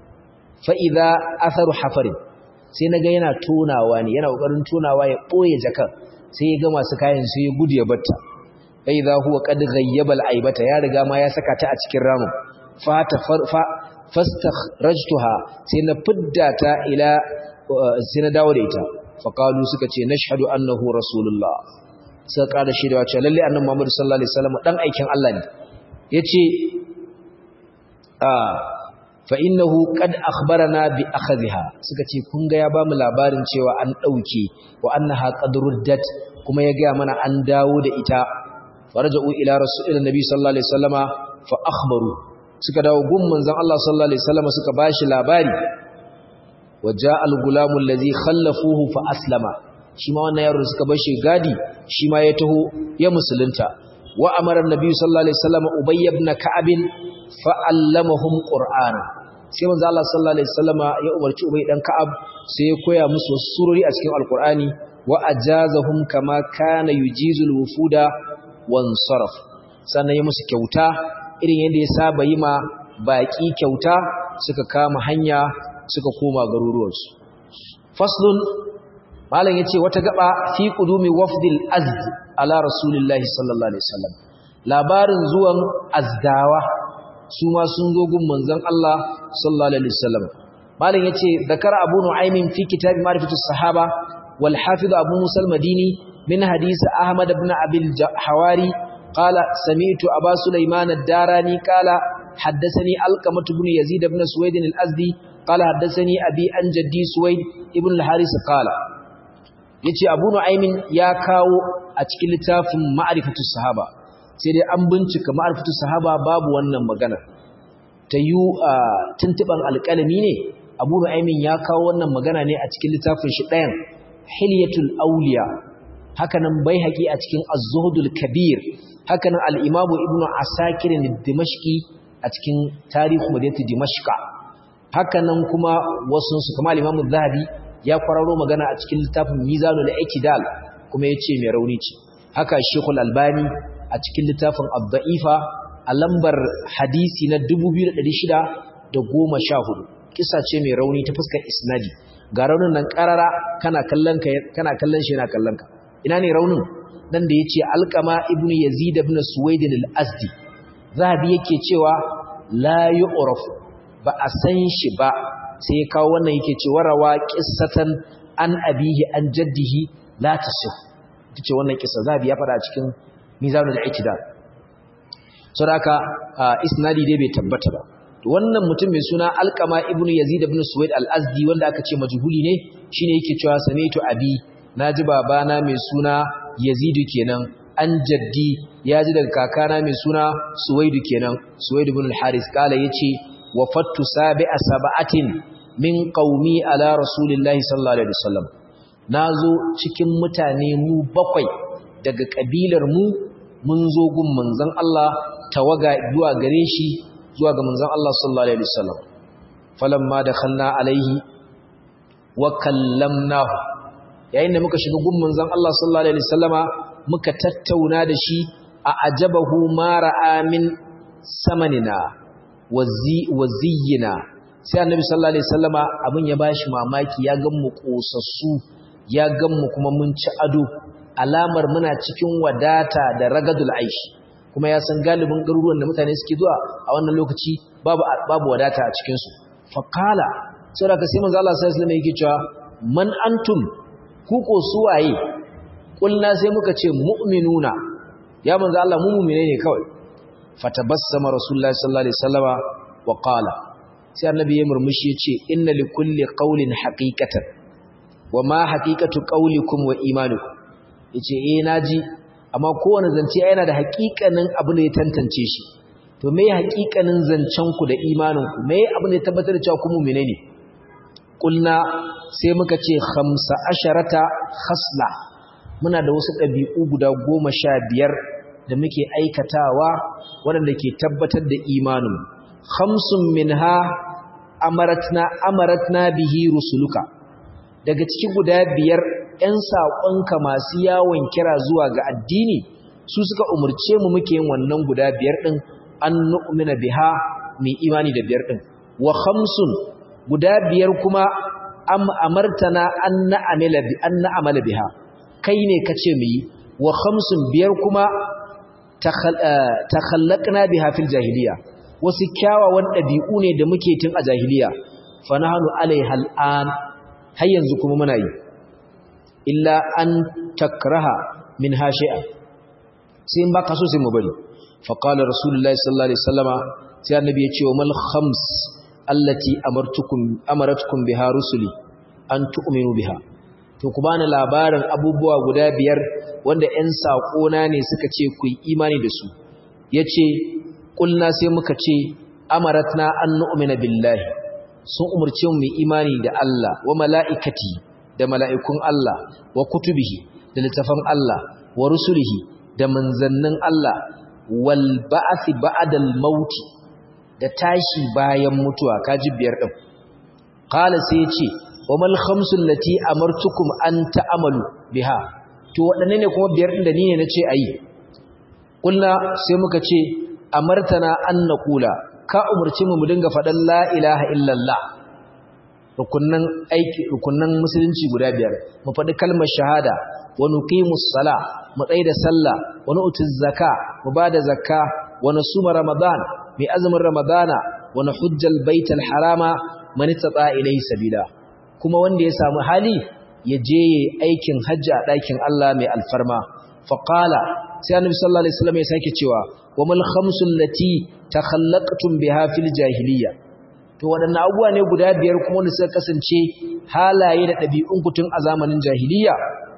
fa idza atharu hafarin sai naga yana tonawa ne yana kokarin tonawa ya boye jakar sai ya ga masu kayan sai ya gudu ya batta fa idza huwa qad ghayyaba al-aibata ya riga ma ya saka ta a cikin ramin fa ta fastakhrajtuha sai na fidda ta ila sai na dawo da ita faqalu suka ce nashhadu annahu rasulullah suka kada shi da cewa lalle annabi Muhammad sallallahu alaihi wasallam dan aikin Allah ne yace a fa innahu qad akhbarana bi akhadha suka ce kun ga ya bamu labarin cewa an dauke wa annaha qad ruddat kuma ya ga mana an dawo da ita faraja'u ila rasulillahi nabi sallallahu alaihi wasallama fa akhbaru suka dawo gun manzon Allah sallallahu alaihi wasallam suka bashi labari waja al-gulamu allazi khallafuhu fa aslama shi ma wannan yaro suka bashi gadi shi ma ya taho ya musulunta wa amara annabi sallallahu alaihi wasallam ubay ibn ka'ab fa allamahum qur'ana sai manzon Allah sallallahu alaihi wasallam ya umarci ubay dan ka'ab sai ya koya musu surori a cikin alqur'ani wa ajazahum kama kana yujizul wufuda wan sarf sannan ya musu kyauta irin yadda ya saba yi ma baƙi kyauta suka kama hanya suka koma garuruwarsu faslun malam ya ce wata gaba fi ƙudumi wafdil azd ala rasulillahi sallallahu alaihi wasallam labarin zuwan azdawa su ma sun zo gun manzon Allah sallallahu alaihi wasallam malam ya ce zakara abu nu'aymin fi kitab ma'rifatus sahaba wal hafiz abu musa al-madini min hadisi ahmad ibn abil hawari قال سمعت أبا سليمان الداراني قال حدثني ألقمة بن يزيد بن سويد الأزدي قال حدثني أبي أن جدي سويد ابن الحارس قال yace Abu Nu'aymin ya kawo a cikin littafin Ma'rifatu Sahaba sai dai an bincika Ma'rifatu Sahaba babu wannan magana ta yu tuntuban alƙalami ne Abu Nu'aymin ya kawo wannan magana ne a cikin littafin shi ɗayan Hilyatul Awliya hakanan Baihaqi a cikin Az-Zuhdul Kabir hakanan al-Imam Ibn Asakir al-Dimashqi a cikin Tarihu Madinatu Dimashqa hakanan kuma wasu su kuma al-Imam zahabi ya kwararo magana a cikin littafin Mizanul I'tidal kuma yace mai rauni ce haka Sheikh Al-Albani a cikin littafin Ad-Da'ifa a lambar hadisi na 2614 kisa ce mai rauni ta fuskar isnadi ga raunin nan karara kana kallon kana kallon shi yana kallon ka ina ne raunin nan da yace alqama ibnu yazid ibn suwaid al-azdi zahabi yake cewa la yu'raf ba a san shi ba sai kawo wannan yake cewa rawa qissatan an abihi an jaddihi la tasih tace wannan kissa zabi ya fada a cikin mizanul i'tidal saboda haka isnadi dai bai tabbata ba wannan mutum mai suna alqama ibnu yazid ibn suwaid al-azdi wanda aka ce majhuli ne shine yake cewa sami'tu abi naji babana mai suna yazidu kenan an jaddi yaji daga kakana mai suna suwaidu kenan suwaid ibn al-haris kala yace wafattu sabi'a sab'atin min qaumi ala rasulillahi sallallahu alaihi wasallam nazo cikin mutane mu bakwai daga kabilar mu mun zo gun manzon Allah tawaga zuwa gare shi zuwa ga manzon Allah sallallahu alaihi wasallam falamma dakhalna alaihi wa kallamnahu yayin da muka shiga gun manzon Allah sallallahu alaihi wasallama muka tattauna da shi a ajabahu ma ra'a min samanina waziyina sai annabi sallallahu alaihi wasallama abin ya bashi mamaki ya gan mu kosassu ya gan mu kuma mun ci ado alamar muna cikin wadata da ragadul aishi kuma ya san galibin garuruwan da mutane suke zuwa a wannan lokaci babu babu wadata a cikin su faqala sai daga sai manzo Allah sallallahu alaihi wasallam yake cewa man antum ku ko suwaye kulna sai muka ce mu'minuna ya manzo Allah mu mu'mine ne kawai fatabassama rasulullahi sallallahu alaihi wasallama wa qala sai annabi ya murmushi yace inna likulli qawlin haqiqatan wa ma haqiqatu qawlikum wa imanukum yace eh naji amma kowane zance yana da haƙiƙanin abu ne ya tantance shi to me haƙiƙanin zancen ku da imanin ku me abu ne tabbatar da cewa ku mu'mine ne kulna sai muka ce khamsa asharata khasla muna da wasu ɗabi'u guda goma sha biyar da muke aikatawa waɗanda ke tabbatar da imanin khamsun minha amaratna amaratna bihi rusuluka daga cikin guda biyar 'yan saƙonka masu yawon kira zuwa ga addini su suka umurce mu muke yin wannan guda biyar ɗin an nu'mina biha mai imani da biyar ɗin wa khamsun guda biyar kuma am amartana an na'amala bi an na'amala biha kai ne kace mu yi wa khamsun biyar kuma takhallaqna biha fil jahiliya wasu kyawawan ɗabi'u ne da muke tun a jahiliya fa nahnu alaiha al'an har yanzu kuma muna yi illa an takraha min hashi'a sai in baka so sai mu bari fa qala rasulullahi sallallahu alaihi wasallama sai annabi ya ce wa mal khams allati amartukum amaratukum biha rusuli an tu'minu biha to ku bani labarin abubuwa guda biyar wanda ƴan saƙona ne suka ce ku yi imani da su yace kulna sai muka ce amaratna an nu'mina billahi sun umurce mu mu imani da Allah wa mala'ikati da mala'ikun Allah wa kutubihi da littafan Allah wa rusulihi da manzannin Allah wal ba'athi ba'dal mauti da tashi bayan mutuwa kaji biyar din qala sai yace wa mal khamsul lati amartukum an ta'amalu biha to wadanne ne kuma biyar din da ni ne nace ayi kullu sai muka ce amartana an naqula ka umurci mu mu dinga fadan la ilaha illallah rukunnan aiki rukunnan musulunci guda biyar mu faɗi kalmar shahada wa nuqimus sala mu da sallah wa nu'tiz zaka mu bada zakka wa nasuma ramadan mai azumin ramadana wa nahujjal baital harama man istata ilayhi sabila kuma wanda ya samu hali ya je aikin hajji a ɗakin Allah mai alfarma faqala sai annabi sallallahu alaihi wasallam ya sake cewa wa mal khamsul lati takhallaqtum biha fil jahiliyya to waɗannan abubuwa ne guda biyar kuma wanda suka kasance halaye da ɗabi'un kutun a zamanin jahiliya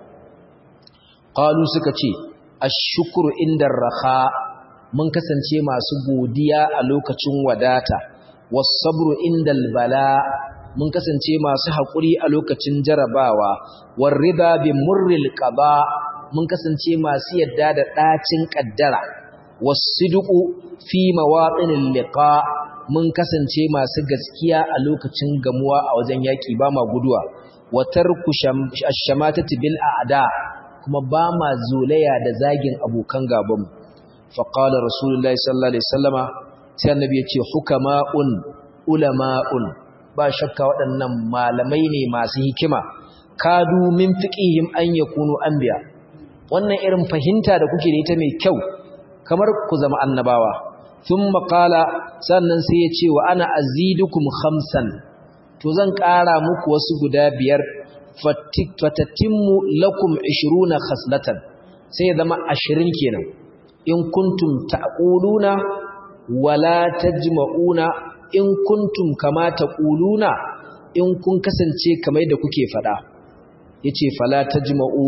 qalu suka ce ash-shukru inda raha mun kasance masu godiya a lokacin wadata was-sabru indal bala mun kasance masu haƙuri a lokacin jarabawa war-riba bi murril qada mun kasance masu yadda da ɗacin ƙaddara was-sidqu fi mawatinil liqa mun kasance masu gaskiya a lokacin gamuwa a wajen yaƙi ba ma guduwa watar ku shamatati bil a'da kuma ba ma zolaya da zagin abokan gabanmu faqala rasulullahi sallallahu alaihi wasallama sai annabi ya ce hukama'un ulama'un ba shakka waɗannan malamai ne masu hikima kadu min fiqihim an yakunu anbiya wannan irin fahimta da kuke da ita mai kyau kamar ku zama annabawa ثم قال sannan sai ya ce wa ana azidukum khamsan to zan ƙara muku wasu guda biyar fatatimmu lakum 20 khaslatan sai ya zama 20 kenan in kuntum taquluna wala tajma'una in kuntum kama taquluna in kun kasance kamar da kuke fada yace fala tajma'u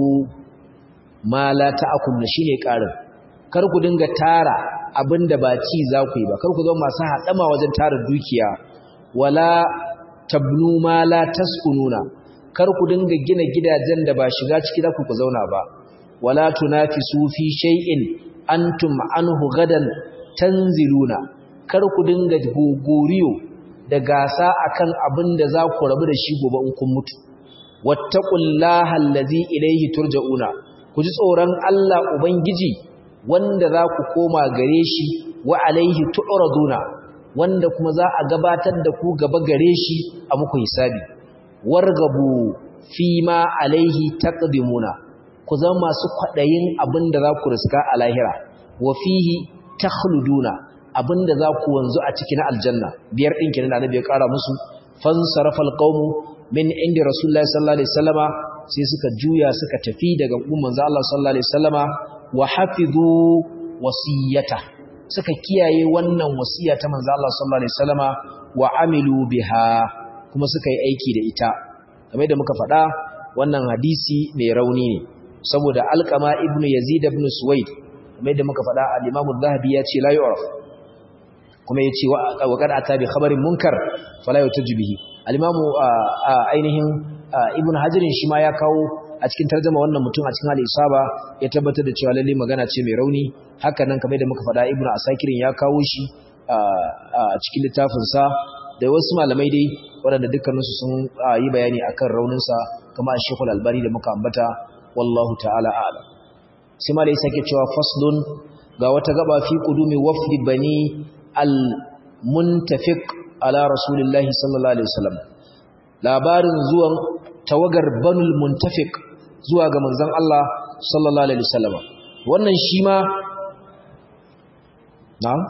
ma la ta'kuluna shine karin kar ku dinga tara abinda ba ci za ku yi ba kar ku zama masu hadama wajen tara dukiya wala tabnu ma la taskununa kar ku dinga gina gidajen da ba shiga ciki za ku ku zauna ba wala tunafisu fi shay'in antum anhu gadan tanziluna kar ku dinga gogoriyo da gasa akan abin da za ku rabu da shi gobe in kun mutu wattaqullaha allazi ilayhi turja'una ku ji tsoron Allah ubangiji wanda za ku koma gare shi wa alaihi tu'raduna wanda kuma za a gabatar da ku gaba gare shi a muku hisabi wargabu fi ma alaihi taqdimuna ku zama masu kwadayin abinda za ku riska a lahira wa fihi takhluduna abinda za ku wanzu a cikin aljanna biyar din kenan annabi ya kara musu fansarafal qaumu min inda rasulullahi sallallahu alaihi wasallama sai suka juya suka tafi daga umman manzo Allah sallallahu alaihi wasallama wa hafizu wasiyata suka kiyaye wannan wasiya ta manzo Allah sallallahu alaihi wasallama wa amilu biha kuma suka yi aiki da ita kamar da muka faɗa wannan hadisi mai rauni ne saboda alqama ibnu yazid ibn suwaid kamar da muka faɗa al-imam az-zahabi ya ce la yu'raf kuma yace wa qad ata bi khabarin munkar fala yutaju bihi al-imam ainihin ibn hajar shi ma ya kawo a cikin tarjuma wannan mutum a cikin al-isaba ya tabbatar da cewa lalle magana ce mai rauni haka nan kamar da muka faɗa ibnu asakirin ya kawo shi a cikin littafin sa da wasu malamai dai waɗanda dukkaninsu sun yi bayani akan raunin sa kamar Sheikhul Albani da muka ambata wallahu ta'ala a'lam sai malai sake cewa faslun ga wata gaba fi qudumi wafdi bani al-muntafiq ala rasulillahi sallallahu alaihi wasallam labarin zuwan tawagar banul muntafiq zuwa ga manzon Allah sallallahu alaihi wasallam wannan shi ma na'am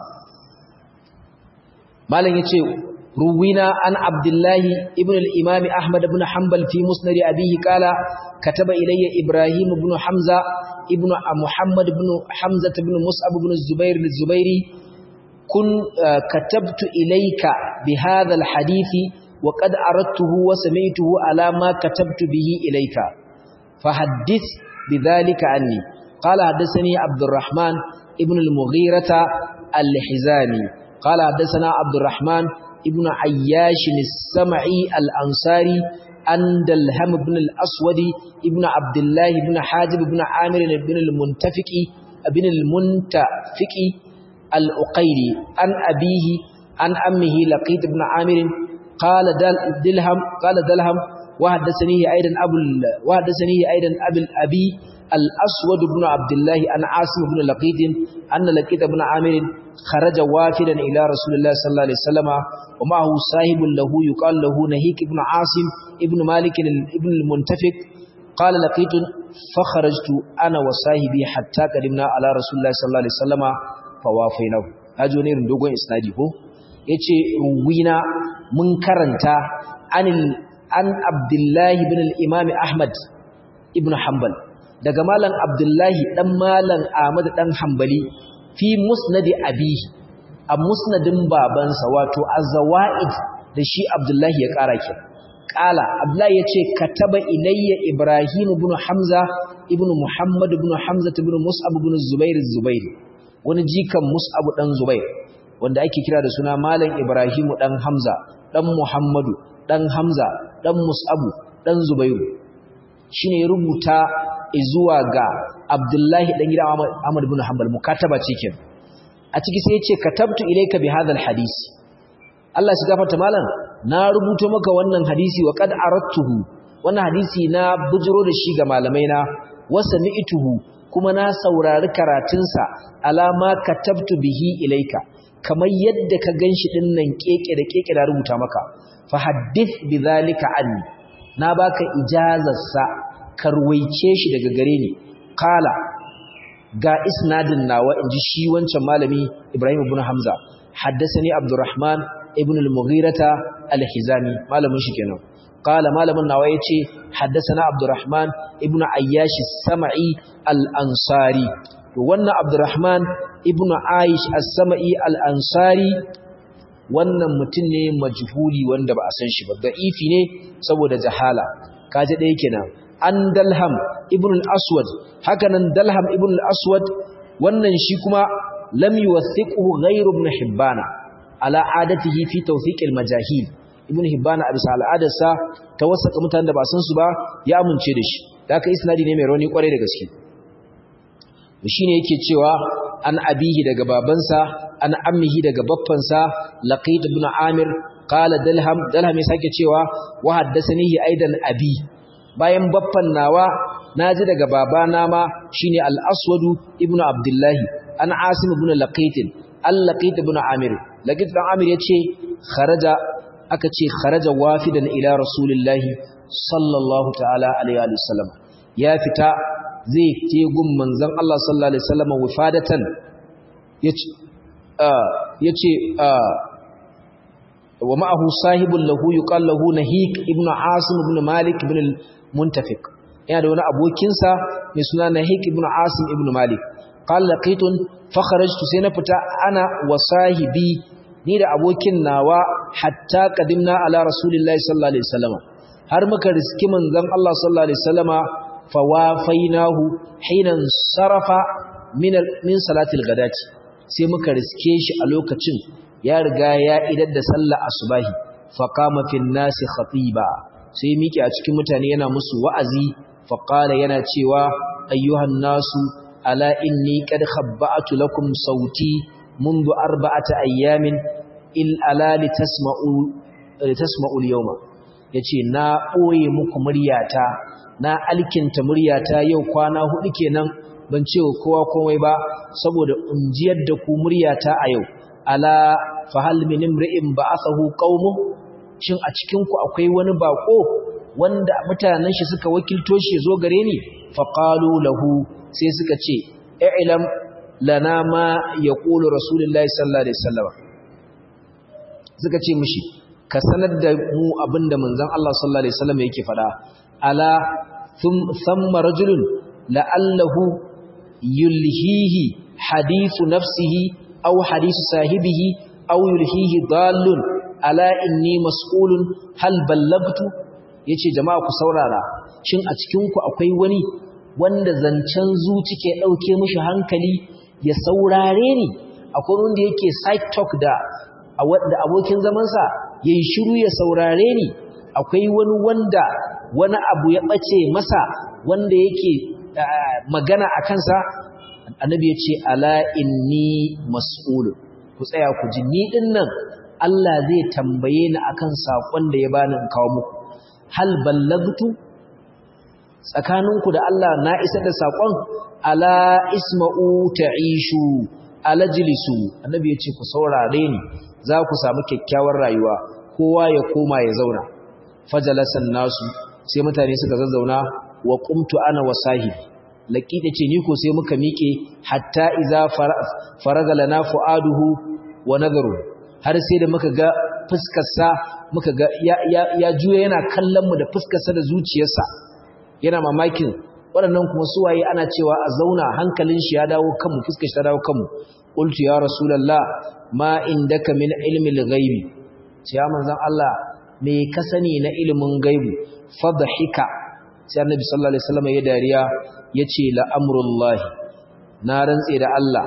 malam yace ruwina an abdullahi ibn al-imam ahmad ibn hanbal fi musnad abihi qala kataba ilayya ibrahim ibn hamza ibn muhammad ibn hamza ibn mus'ab ibn zubair al-zubairi kun katabtu ilayka bi hadha al-hadithi وقد أردته وسمعته على ما كتبت به إليك فحدث بذلك عني قال حدثني عبد الرحمن ابن المغيرة الحزامي قال حدثنا عبد الرحمن ابن عياش السمعي الأنصاري أن دلهم بن الأسود ابن عبد الله بن حاجب بن عامر بن المنتفق بن المنتفق الأقيري عن أبيه عن أمه لقيت بن عامر قال دلهم قال دلهم وحدثني ايضا ابو وحدثني ايضا ابي الابي الاسود بن عبد الله عن عاصم بن لقيط ان لقيط بن عامر خرج وافدا الى رسول الله صلى الله عليه وسلم ومعه صاحب له يقال له نهيك بن عاصم ابن مالك ابن المنتفق قال لقيت فخرجت انا وصاحبي حتى قدمنا على رسول الله صلى الله عليه وسلم فوافيناه اجو ne dogon isnadi ko yace ruwina mun karanta anil an abdullahi bin al-imam ahmad ibn hanbal daga malam abdullahi dan malam ahmad dan hanbali fi musnadi abihi a musnadin babansa wato az-zawaid da shi abdullahi ya kara ki kala abdullahi yace kataba ilayya ibrahim ibn hamza ibn muhammad ibn hamza ibn mus'ab ibn zubair az-zubair wani jikan mus'ab dan zubair wanda ake kira da suna malam ibrahimu dan hamza dan muhammadu dan hamza dan mus'abu dan zubairu shine ya rubuta zuwa ga abdullahi dan gidan ahmad ibn hanbal mukataba cikin a ciki sai ya ce katabtu ilayka bi hadha alhadith Allah shi gafarta malam na rubuto maka wannan hadisi wa qad aradtuhu wannan hadisi na bujiro da shi ga malamai na wasa ni'tuhu kuma na saurari karatunsa alama katabtu bihi ilayka kamar yadda ka ganshi din nan keke da keke da rubuta maka fa haddith bidhalika anni na baka ijazar sa karwaice shi daga gare ni kala ga isnadin nawa inji shi wancan malami Ibrahim ibn Hamza haddathani Abdurrahman ibn al-Mughirata al-Hizami malamin shi kenan qala malamin nawa yace haddathana abdurrahman ibnu ayyash as-sam'i al-ansari to wannan abdurrahman ibnu aish as-sam'i al-ansari wannan mutum ne majhuli wanda ba a san shi ba da'ifi ne saboda jahala kaje ɗaya kenan an dalham ibn al-aswad hakanan dalham ibn al-aswad wannan shi kuma lam yuwathiquhu ghayr ibn hibbana ala adatihi fi tawthiq al-majahil ibn hibbana a bisa al'adarsa ta wasaka mutanen da ba san su ba ya amince da shi da haka isnadi ne mai rauni kwarai da gaske shine yake cewa an abihi daga babansa an ammihi daga baffansa laqid ibn amir qala dalham dalham ya sake cewa wa haddathanihi aidan abi bayan baffan nawa naji daga babana ma shine al-aswadu ibn abdullahi an asim ibn laqit al-laqit ibn amir laqit ibn amir yace kharaja aka ce kharaja wafidan ila rasulillahi sallallahu ta'ala alaihi wa sallam ya fita zai je gun manzon Allah sallallahu alaihi wasallam wifadatan yace yace wa ma'ahu sahibun lahu yuqal lahu nahik ibn asim ibn malik ibn al-muntafiq yana da wani abokinsa mai suna nahik ibn asim ibn malik qala laqitun fa kharajtu sai na fita ana wa sahibi ni da abokin nawa hatta qadimna ala rasulillahi sallallahu alaihi wasallam har muka riski manzon Allah sallallahu alaihi wasallama fawafainahu hinan sarafa min min salatil ghadati sai muka riske shi a lokacin ya riga ya idar da sallar asubahi faqama fin nasi khatiba sai miƙe a cikin mutane yana musu wa'azi faqala yana cewa ayyuhan nasu ala inni qad khabba'tu lakum sauti منذ أربعة أيام إلا لتسمعوا لتسمعوا اليوم yace na ɓoye muku muryata na alkinta muryata yau kwana hudu kenan ban ce wa kowa komai ba saboda unjiyar da ku muryata a yau ala fahal min imri'in ba'athahu qaumuh shin a cikin ku akwai wani bako wanda mutanen shi suka wakilto shi zo gare ni faqalu lahu sai suka ce i'lam lana ma yaqulu rasulullahi sallallahu alaihi wasallam suka ce mishi ka sanar da mu abinda manzon Allah sallallahu alaihi wasallam yake fada ala thumma rajulun la'allahu yulhihi hadithu nafsihi aw hadithu sahibihi aw yulhihi dallun ala inni mas'ulun hal ballagtu yace jama'a ku saurara shin a cikin ku akwai wani wanda zancen zuci ke dauke mishi hankali ya saurare ni akwai wanda yake side talk da da abokin zaman sa yayi shiru ya saurare ni akwai wani wanda wani abu ya bace masa wanda yake magana a kansa annabi ya ce ala inni mas'ulun ku tsaya ku ji ni din nan Allah zai tambaye ni akan sakon da ya bani in kawo muku hal ballagtu tsakaninku da Allah na isa da sakon ala isma'u ta'ishu ala jilisu annabi ya ce ku saurare ni za ku samu kyakkyawar rayuwa kowa ya koma ya zauna fajalasan nasu sai mutane suka zazzauna wa qumtu ana wa sahibi laqita ce ni ko sai muka miƙe hatta iza faraga lana fuaduhu wa nadaru har sai da muka ga fuskar sa muka ga ya, ya, ya juya yana kallon mu da fuskar sa da zuciyarsa yana mamakin waɗannan kuma suwaye ana cewa a zauna hankalin shi ya dawo kanmu fuskar shi ta dawo kanmu qultu ya rasulullah ma indaka min ilmi al-ghaibi sai ya manzon Allah me ka sani na ilimin gaibu fadhika sai annabi sallallahu alaihi wasallam ya dariya yace la amrullahi na rantse da Allah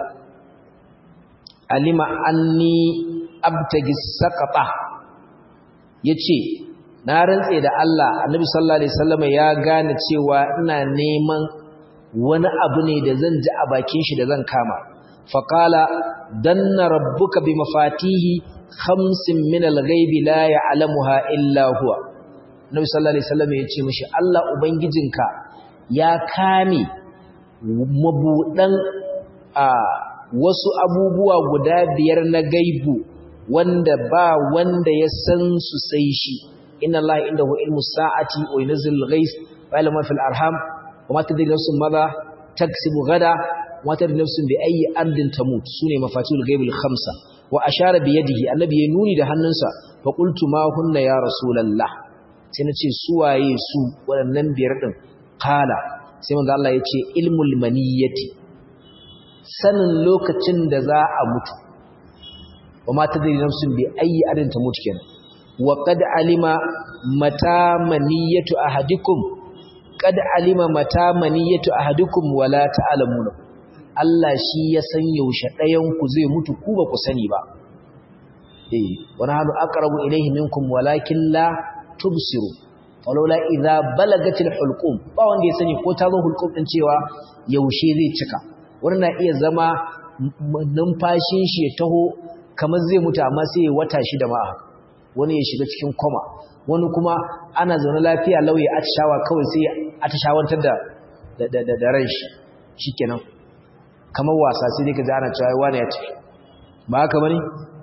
alima anni abtagi saqata yace na rantse da Allah annabi sallallahu alaihi wasallam ya gane cewa ina neman wani abu ne da zan ji a bakin shi da zan kama faqala danna rabbuka bi mafatihi khamsin min al-ghaibi la ya'lamuha illa huwa Nabi sallallahu alaihi wasallam ya ce mishi Allah ubangijinka ya kame mabudan a wasu abubuwa guda biyar na gaibu wanda ba wanda ya san su sai shi inna Allah indahu ilmu sa'ati wa yunzil al-ghais wa ilmu fil arham wa ma tadri nafsun madha taksibu gada wa ma tadri nafsun bi ayyi ardin tamut sune mafatihul ghaibil khamsa wa ashara bi yadihi annabi ya nuni da hannunsa fa qultu ma hunna ya rasulullah sai na ce suwaye su waɗannan biyar ɗin kala sai manzo Allah ya ce ilmul maniyyati sanin lokacin da za a mutu wa ma tadri nafsun bi ayi adin ta mutu kenan wa qad alima mata maniyyatu ahadikum qad alima mata maniyyatu ahadikum wala ta'lamuna Allah shi ya san yaushe ɗayan ku zai mutu ku ba ku sani ba eh wa nahnu aqrabu ilayhi minkum walakin la tubsiru walaula idza balagatil hulqum ba wanda ya sani ko ta zo hulqum din cewa yaushe zai cika wani na iya zama numfashin shi ya taho kamar zai mutu amma sai ya wata shi da ma'a wani ya shiga cikin koma wani kuma ana zaune lafiya lauye atishawa kawai sai atishawantar da da da da ran shi shikenan kamar wasa sai dai ka ji ana cewa wani ya tafi ba haka bane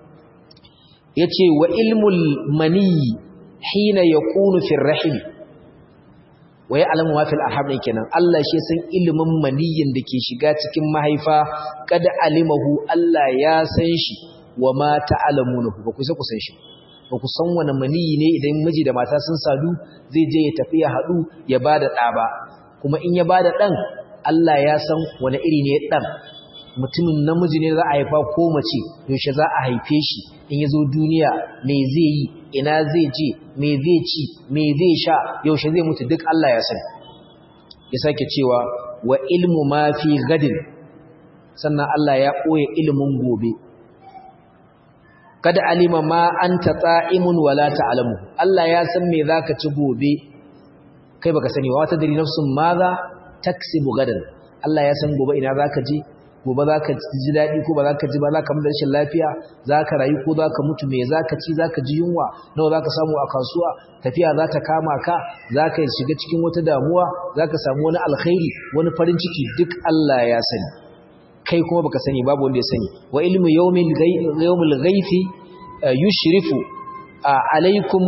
yace wa ilmul mani hina yakunu fi rahim wa ya'lamu ma fil arham kenan Allah shi san ilimin maniyin da ke shiga cikin mahaifa kada alimahu Allah ya san shi wa ma ta'lamunahu ba ku sai ku san shi ba ku san wani maniyi ne idan miji da mata sun sadu zai je ya tafi ya hadu ya bada da ba kuma in ya bada dan Allah ya san wani iri ne dan mutumin namiji ne za a haifa ko mace yaushe za a haife shi in ya zo duniya me zai yi ina zai je me zai ci me zai sha yaushe zai mutu duk Allah ya sani ya sake cewa wa ilmu ma fi gadin sannan Allah ya ɓoye ilimin gobe kada alima ma anta ta'imun wala ta'lamu Allah ya san me zaka ci gobe kai baka sani wa ta dari nafsun maza taksibu gadan Allah ya san gobe ina zaka je gobe za ka ji daɗi ko ba za ka ji ba za ka mutu rashin lafiya za ka rayu ko za ka mutu me za ka ci za ka ji yunwa nawa za ka samu a kasuwa tafiya za ta kama ka za ka shiga cikin wata damuwa za ka samu wani alkhairi wani farin ciki duk Allah ya sani kai kuma baka sani babu wanda ya sani wa ilmu yawmil ghaifi yushrifu alaikum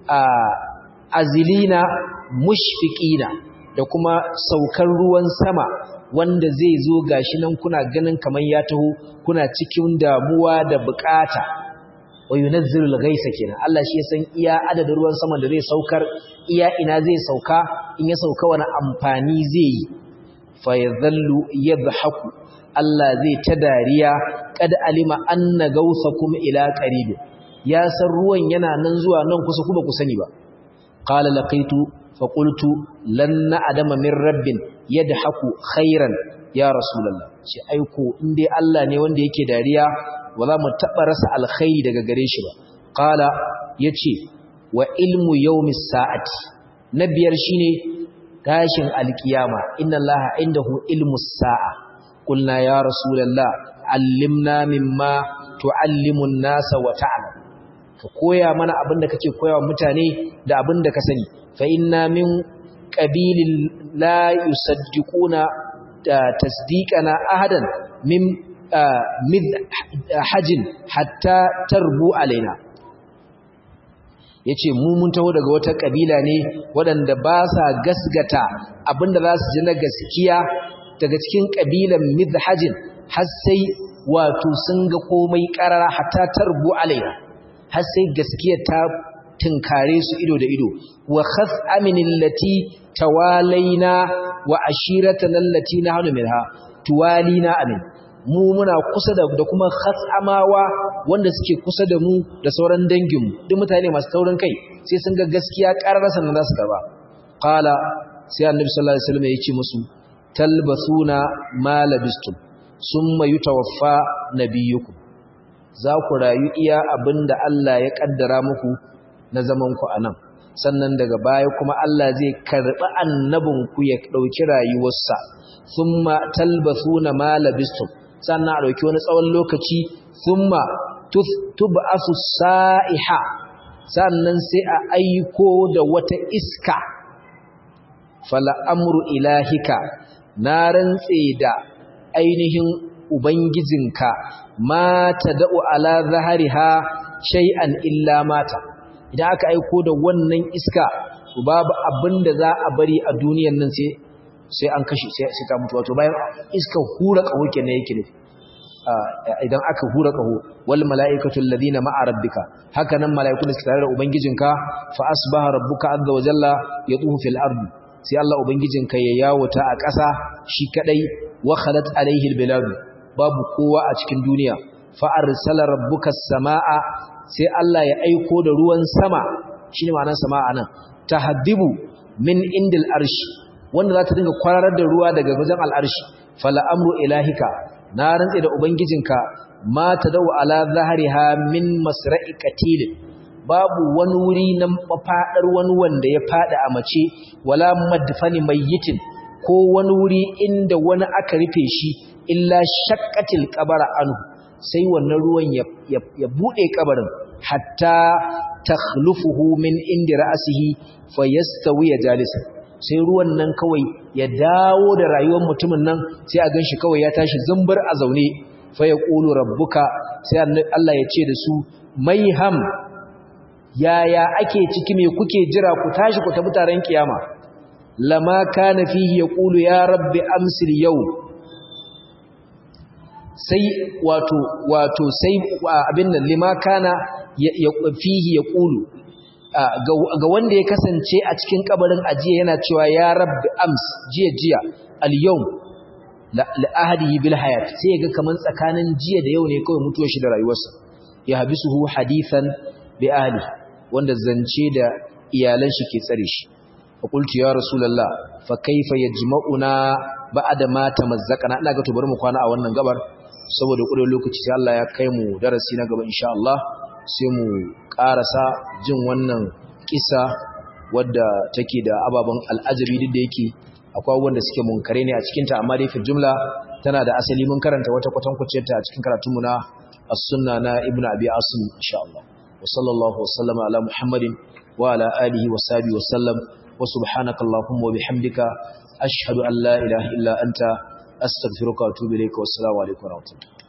azilina mushfiqina da kuma saukar ruwan sama wanda zai zo gashi nan kuna ganin kamar ya taho kuna cikin damuwa da bukata wa yunazzilul ghaisa kenan Allah shi ya san iya adadin ruwan sama da zai saukar iya ina zai sauka in ya sauka wani amfani zai yi fa yadhallu yadhaku Allah zai ta dariya kad alima anna gausakum ila qarib ya san ruwan yana nan zuwa nan kusa kuma ku sani ba qala laqitu fa qultu lan na'dama min rabbin yadhaku khairan ya rasulullah shi aiko in dai Allah ne wanda yake dariya ba za mu taba rasa alkhairi daga gare shi ba qala yace wa ilmu yawmis sa'ati na biyar shine tashin alkiyama inna allaha indahu ilmus sa'a qulna ya rasulullah allimna mimma tuallimu an-nasa wa ta'lam ka koya mana abinda kake koyawa mutane da abinda ka sani fa inna min qabilin la yusaddiquna tasdiqana ahadan min mid hajin hatta tarbu alaina yace mu mun taho daga wata kabila ne waɗanda ba sa gasgata abinda za su ji na gaskiya daga cikin kabilan midhajin har sai wato sun ga komai karara hatta tarbu alaina har sai gaskiya ta tinkare su ido da ido wa khas aminil lati tawalaina wa ashiratana allati nahnu minha tuwalina amin mu muna kusa da da kuma khatamawa wanda suke kusa da mu da sauran dangin mu duk mutane masu taurin kai sai sun ga gaskiya kararsa nan za su karba qala sai annabi sallallahu alaihi wasallam ya ce musu talbasuna ma labistum summa yutawaffa nabiyukum za ku rayu iya abinda Allah ya kaddara muku na zaman ku anan sannan daga baya kuma Allah zai karbi annabinku ya dauki rayuwarsa thumma talbasuna ma labistum sannan a dauki wani tsawon lokaci thumma tub'asu sa'iha sannan sai a aiko da wata iska fala amru ilahika na rantse da ainihin ubangijinka ma tada'u ala zahariha shay'an illa mata idan aka aiko da wannan iska babu abin da za a bari a duniyan nan sai sai an kashe sai ta mutu wato bayan iska hura kawo kenan yake ne idan aka hura kaho wal mala'ikatu alladhina ma'a rabbika haka nan mala'iku da suke tare da ubangijinka fa asbaha rabbuka azza wa jalla yatufu fil ardi sai Allah ubangijinka ya yawota a ƙasa shi kadai wa khalat alaihi albilad babu kowa a cikin duniya fa arsala rabbuka samaa sai Allah ya aiko da ruwan sama shine ma'anar samaa nan tahdibu min indil arshi wanda za ta dinga kwararar da ruwa daga wajen al'arshi fala amru ilahika na rantse da ubangijinka ma tadau ala zahriha min masra'i qatil babu wani wuri na mafadar wani wanda ya fada a mace wala madfani mayyitin ko wani wuri inda wani aka rufe shi illa shaqqatil qabara anhu sai wannan ruwan ya, ya, bude kabarin hatta takhlufuhu min indi ra'sihi fayastawi jalisan sai ruwan nan kawai ya dawo da rayuwar mutumin nan sai a ganshi kawai ya tashi zumbar a zaune fa yaqulu rabbuka sai Allah ya ce da su maiham yaya ake ciki me kuke jira ku tashi ku tafi taron kiyama lama kana fihi yaqulu ya rabbi amsil yau sai wato wato sai abin nan lima kana fihi yaqulu ga wanda ya kasance a cikin kabarin ajiya yana cewa ya rabbi ams jiya jiya al-yawm la ahadihi bil hayat sai ga kaman tsakanin jiya da yau ne kawai mutuwar shi da rayuwarsa ya habisuhu hadithan bi ahli wanda zance da iyalan shi ke tsare shi fa qultu ya rasulullah fa kaifa yajma'una ba'da ma tamazzaqana ina ga to bari mu kwana a wannan gabar saboda kudin lokaci sai Allah ya kai mu darasi na gaba insha Allah sai mu karasa jin wannan kisa wadda take da ababen al'ajabi duk da yake akwai abubuwan da suke munkare ne a cikinta amma dai fi jumla tana da asali mun karanta wata kwatankwaciyar ta a cikin karatunmu na as-sunna na ibnu abi asim insha Allah wa sallallahu wa sallama ala muhammadin wa ala alihi wa sahbihi wa sallam wa subhanaka allahumma wa bihamdika ashhadu an la ilaha illa anta astaghfiruka wa atubu ilayka wa assalamu alaikum wa rahmatullahi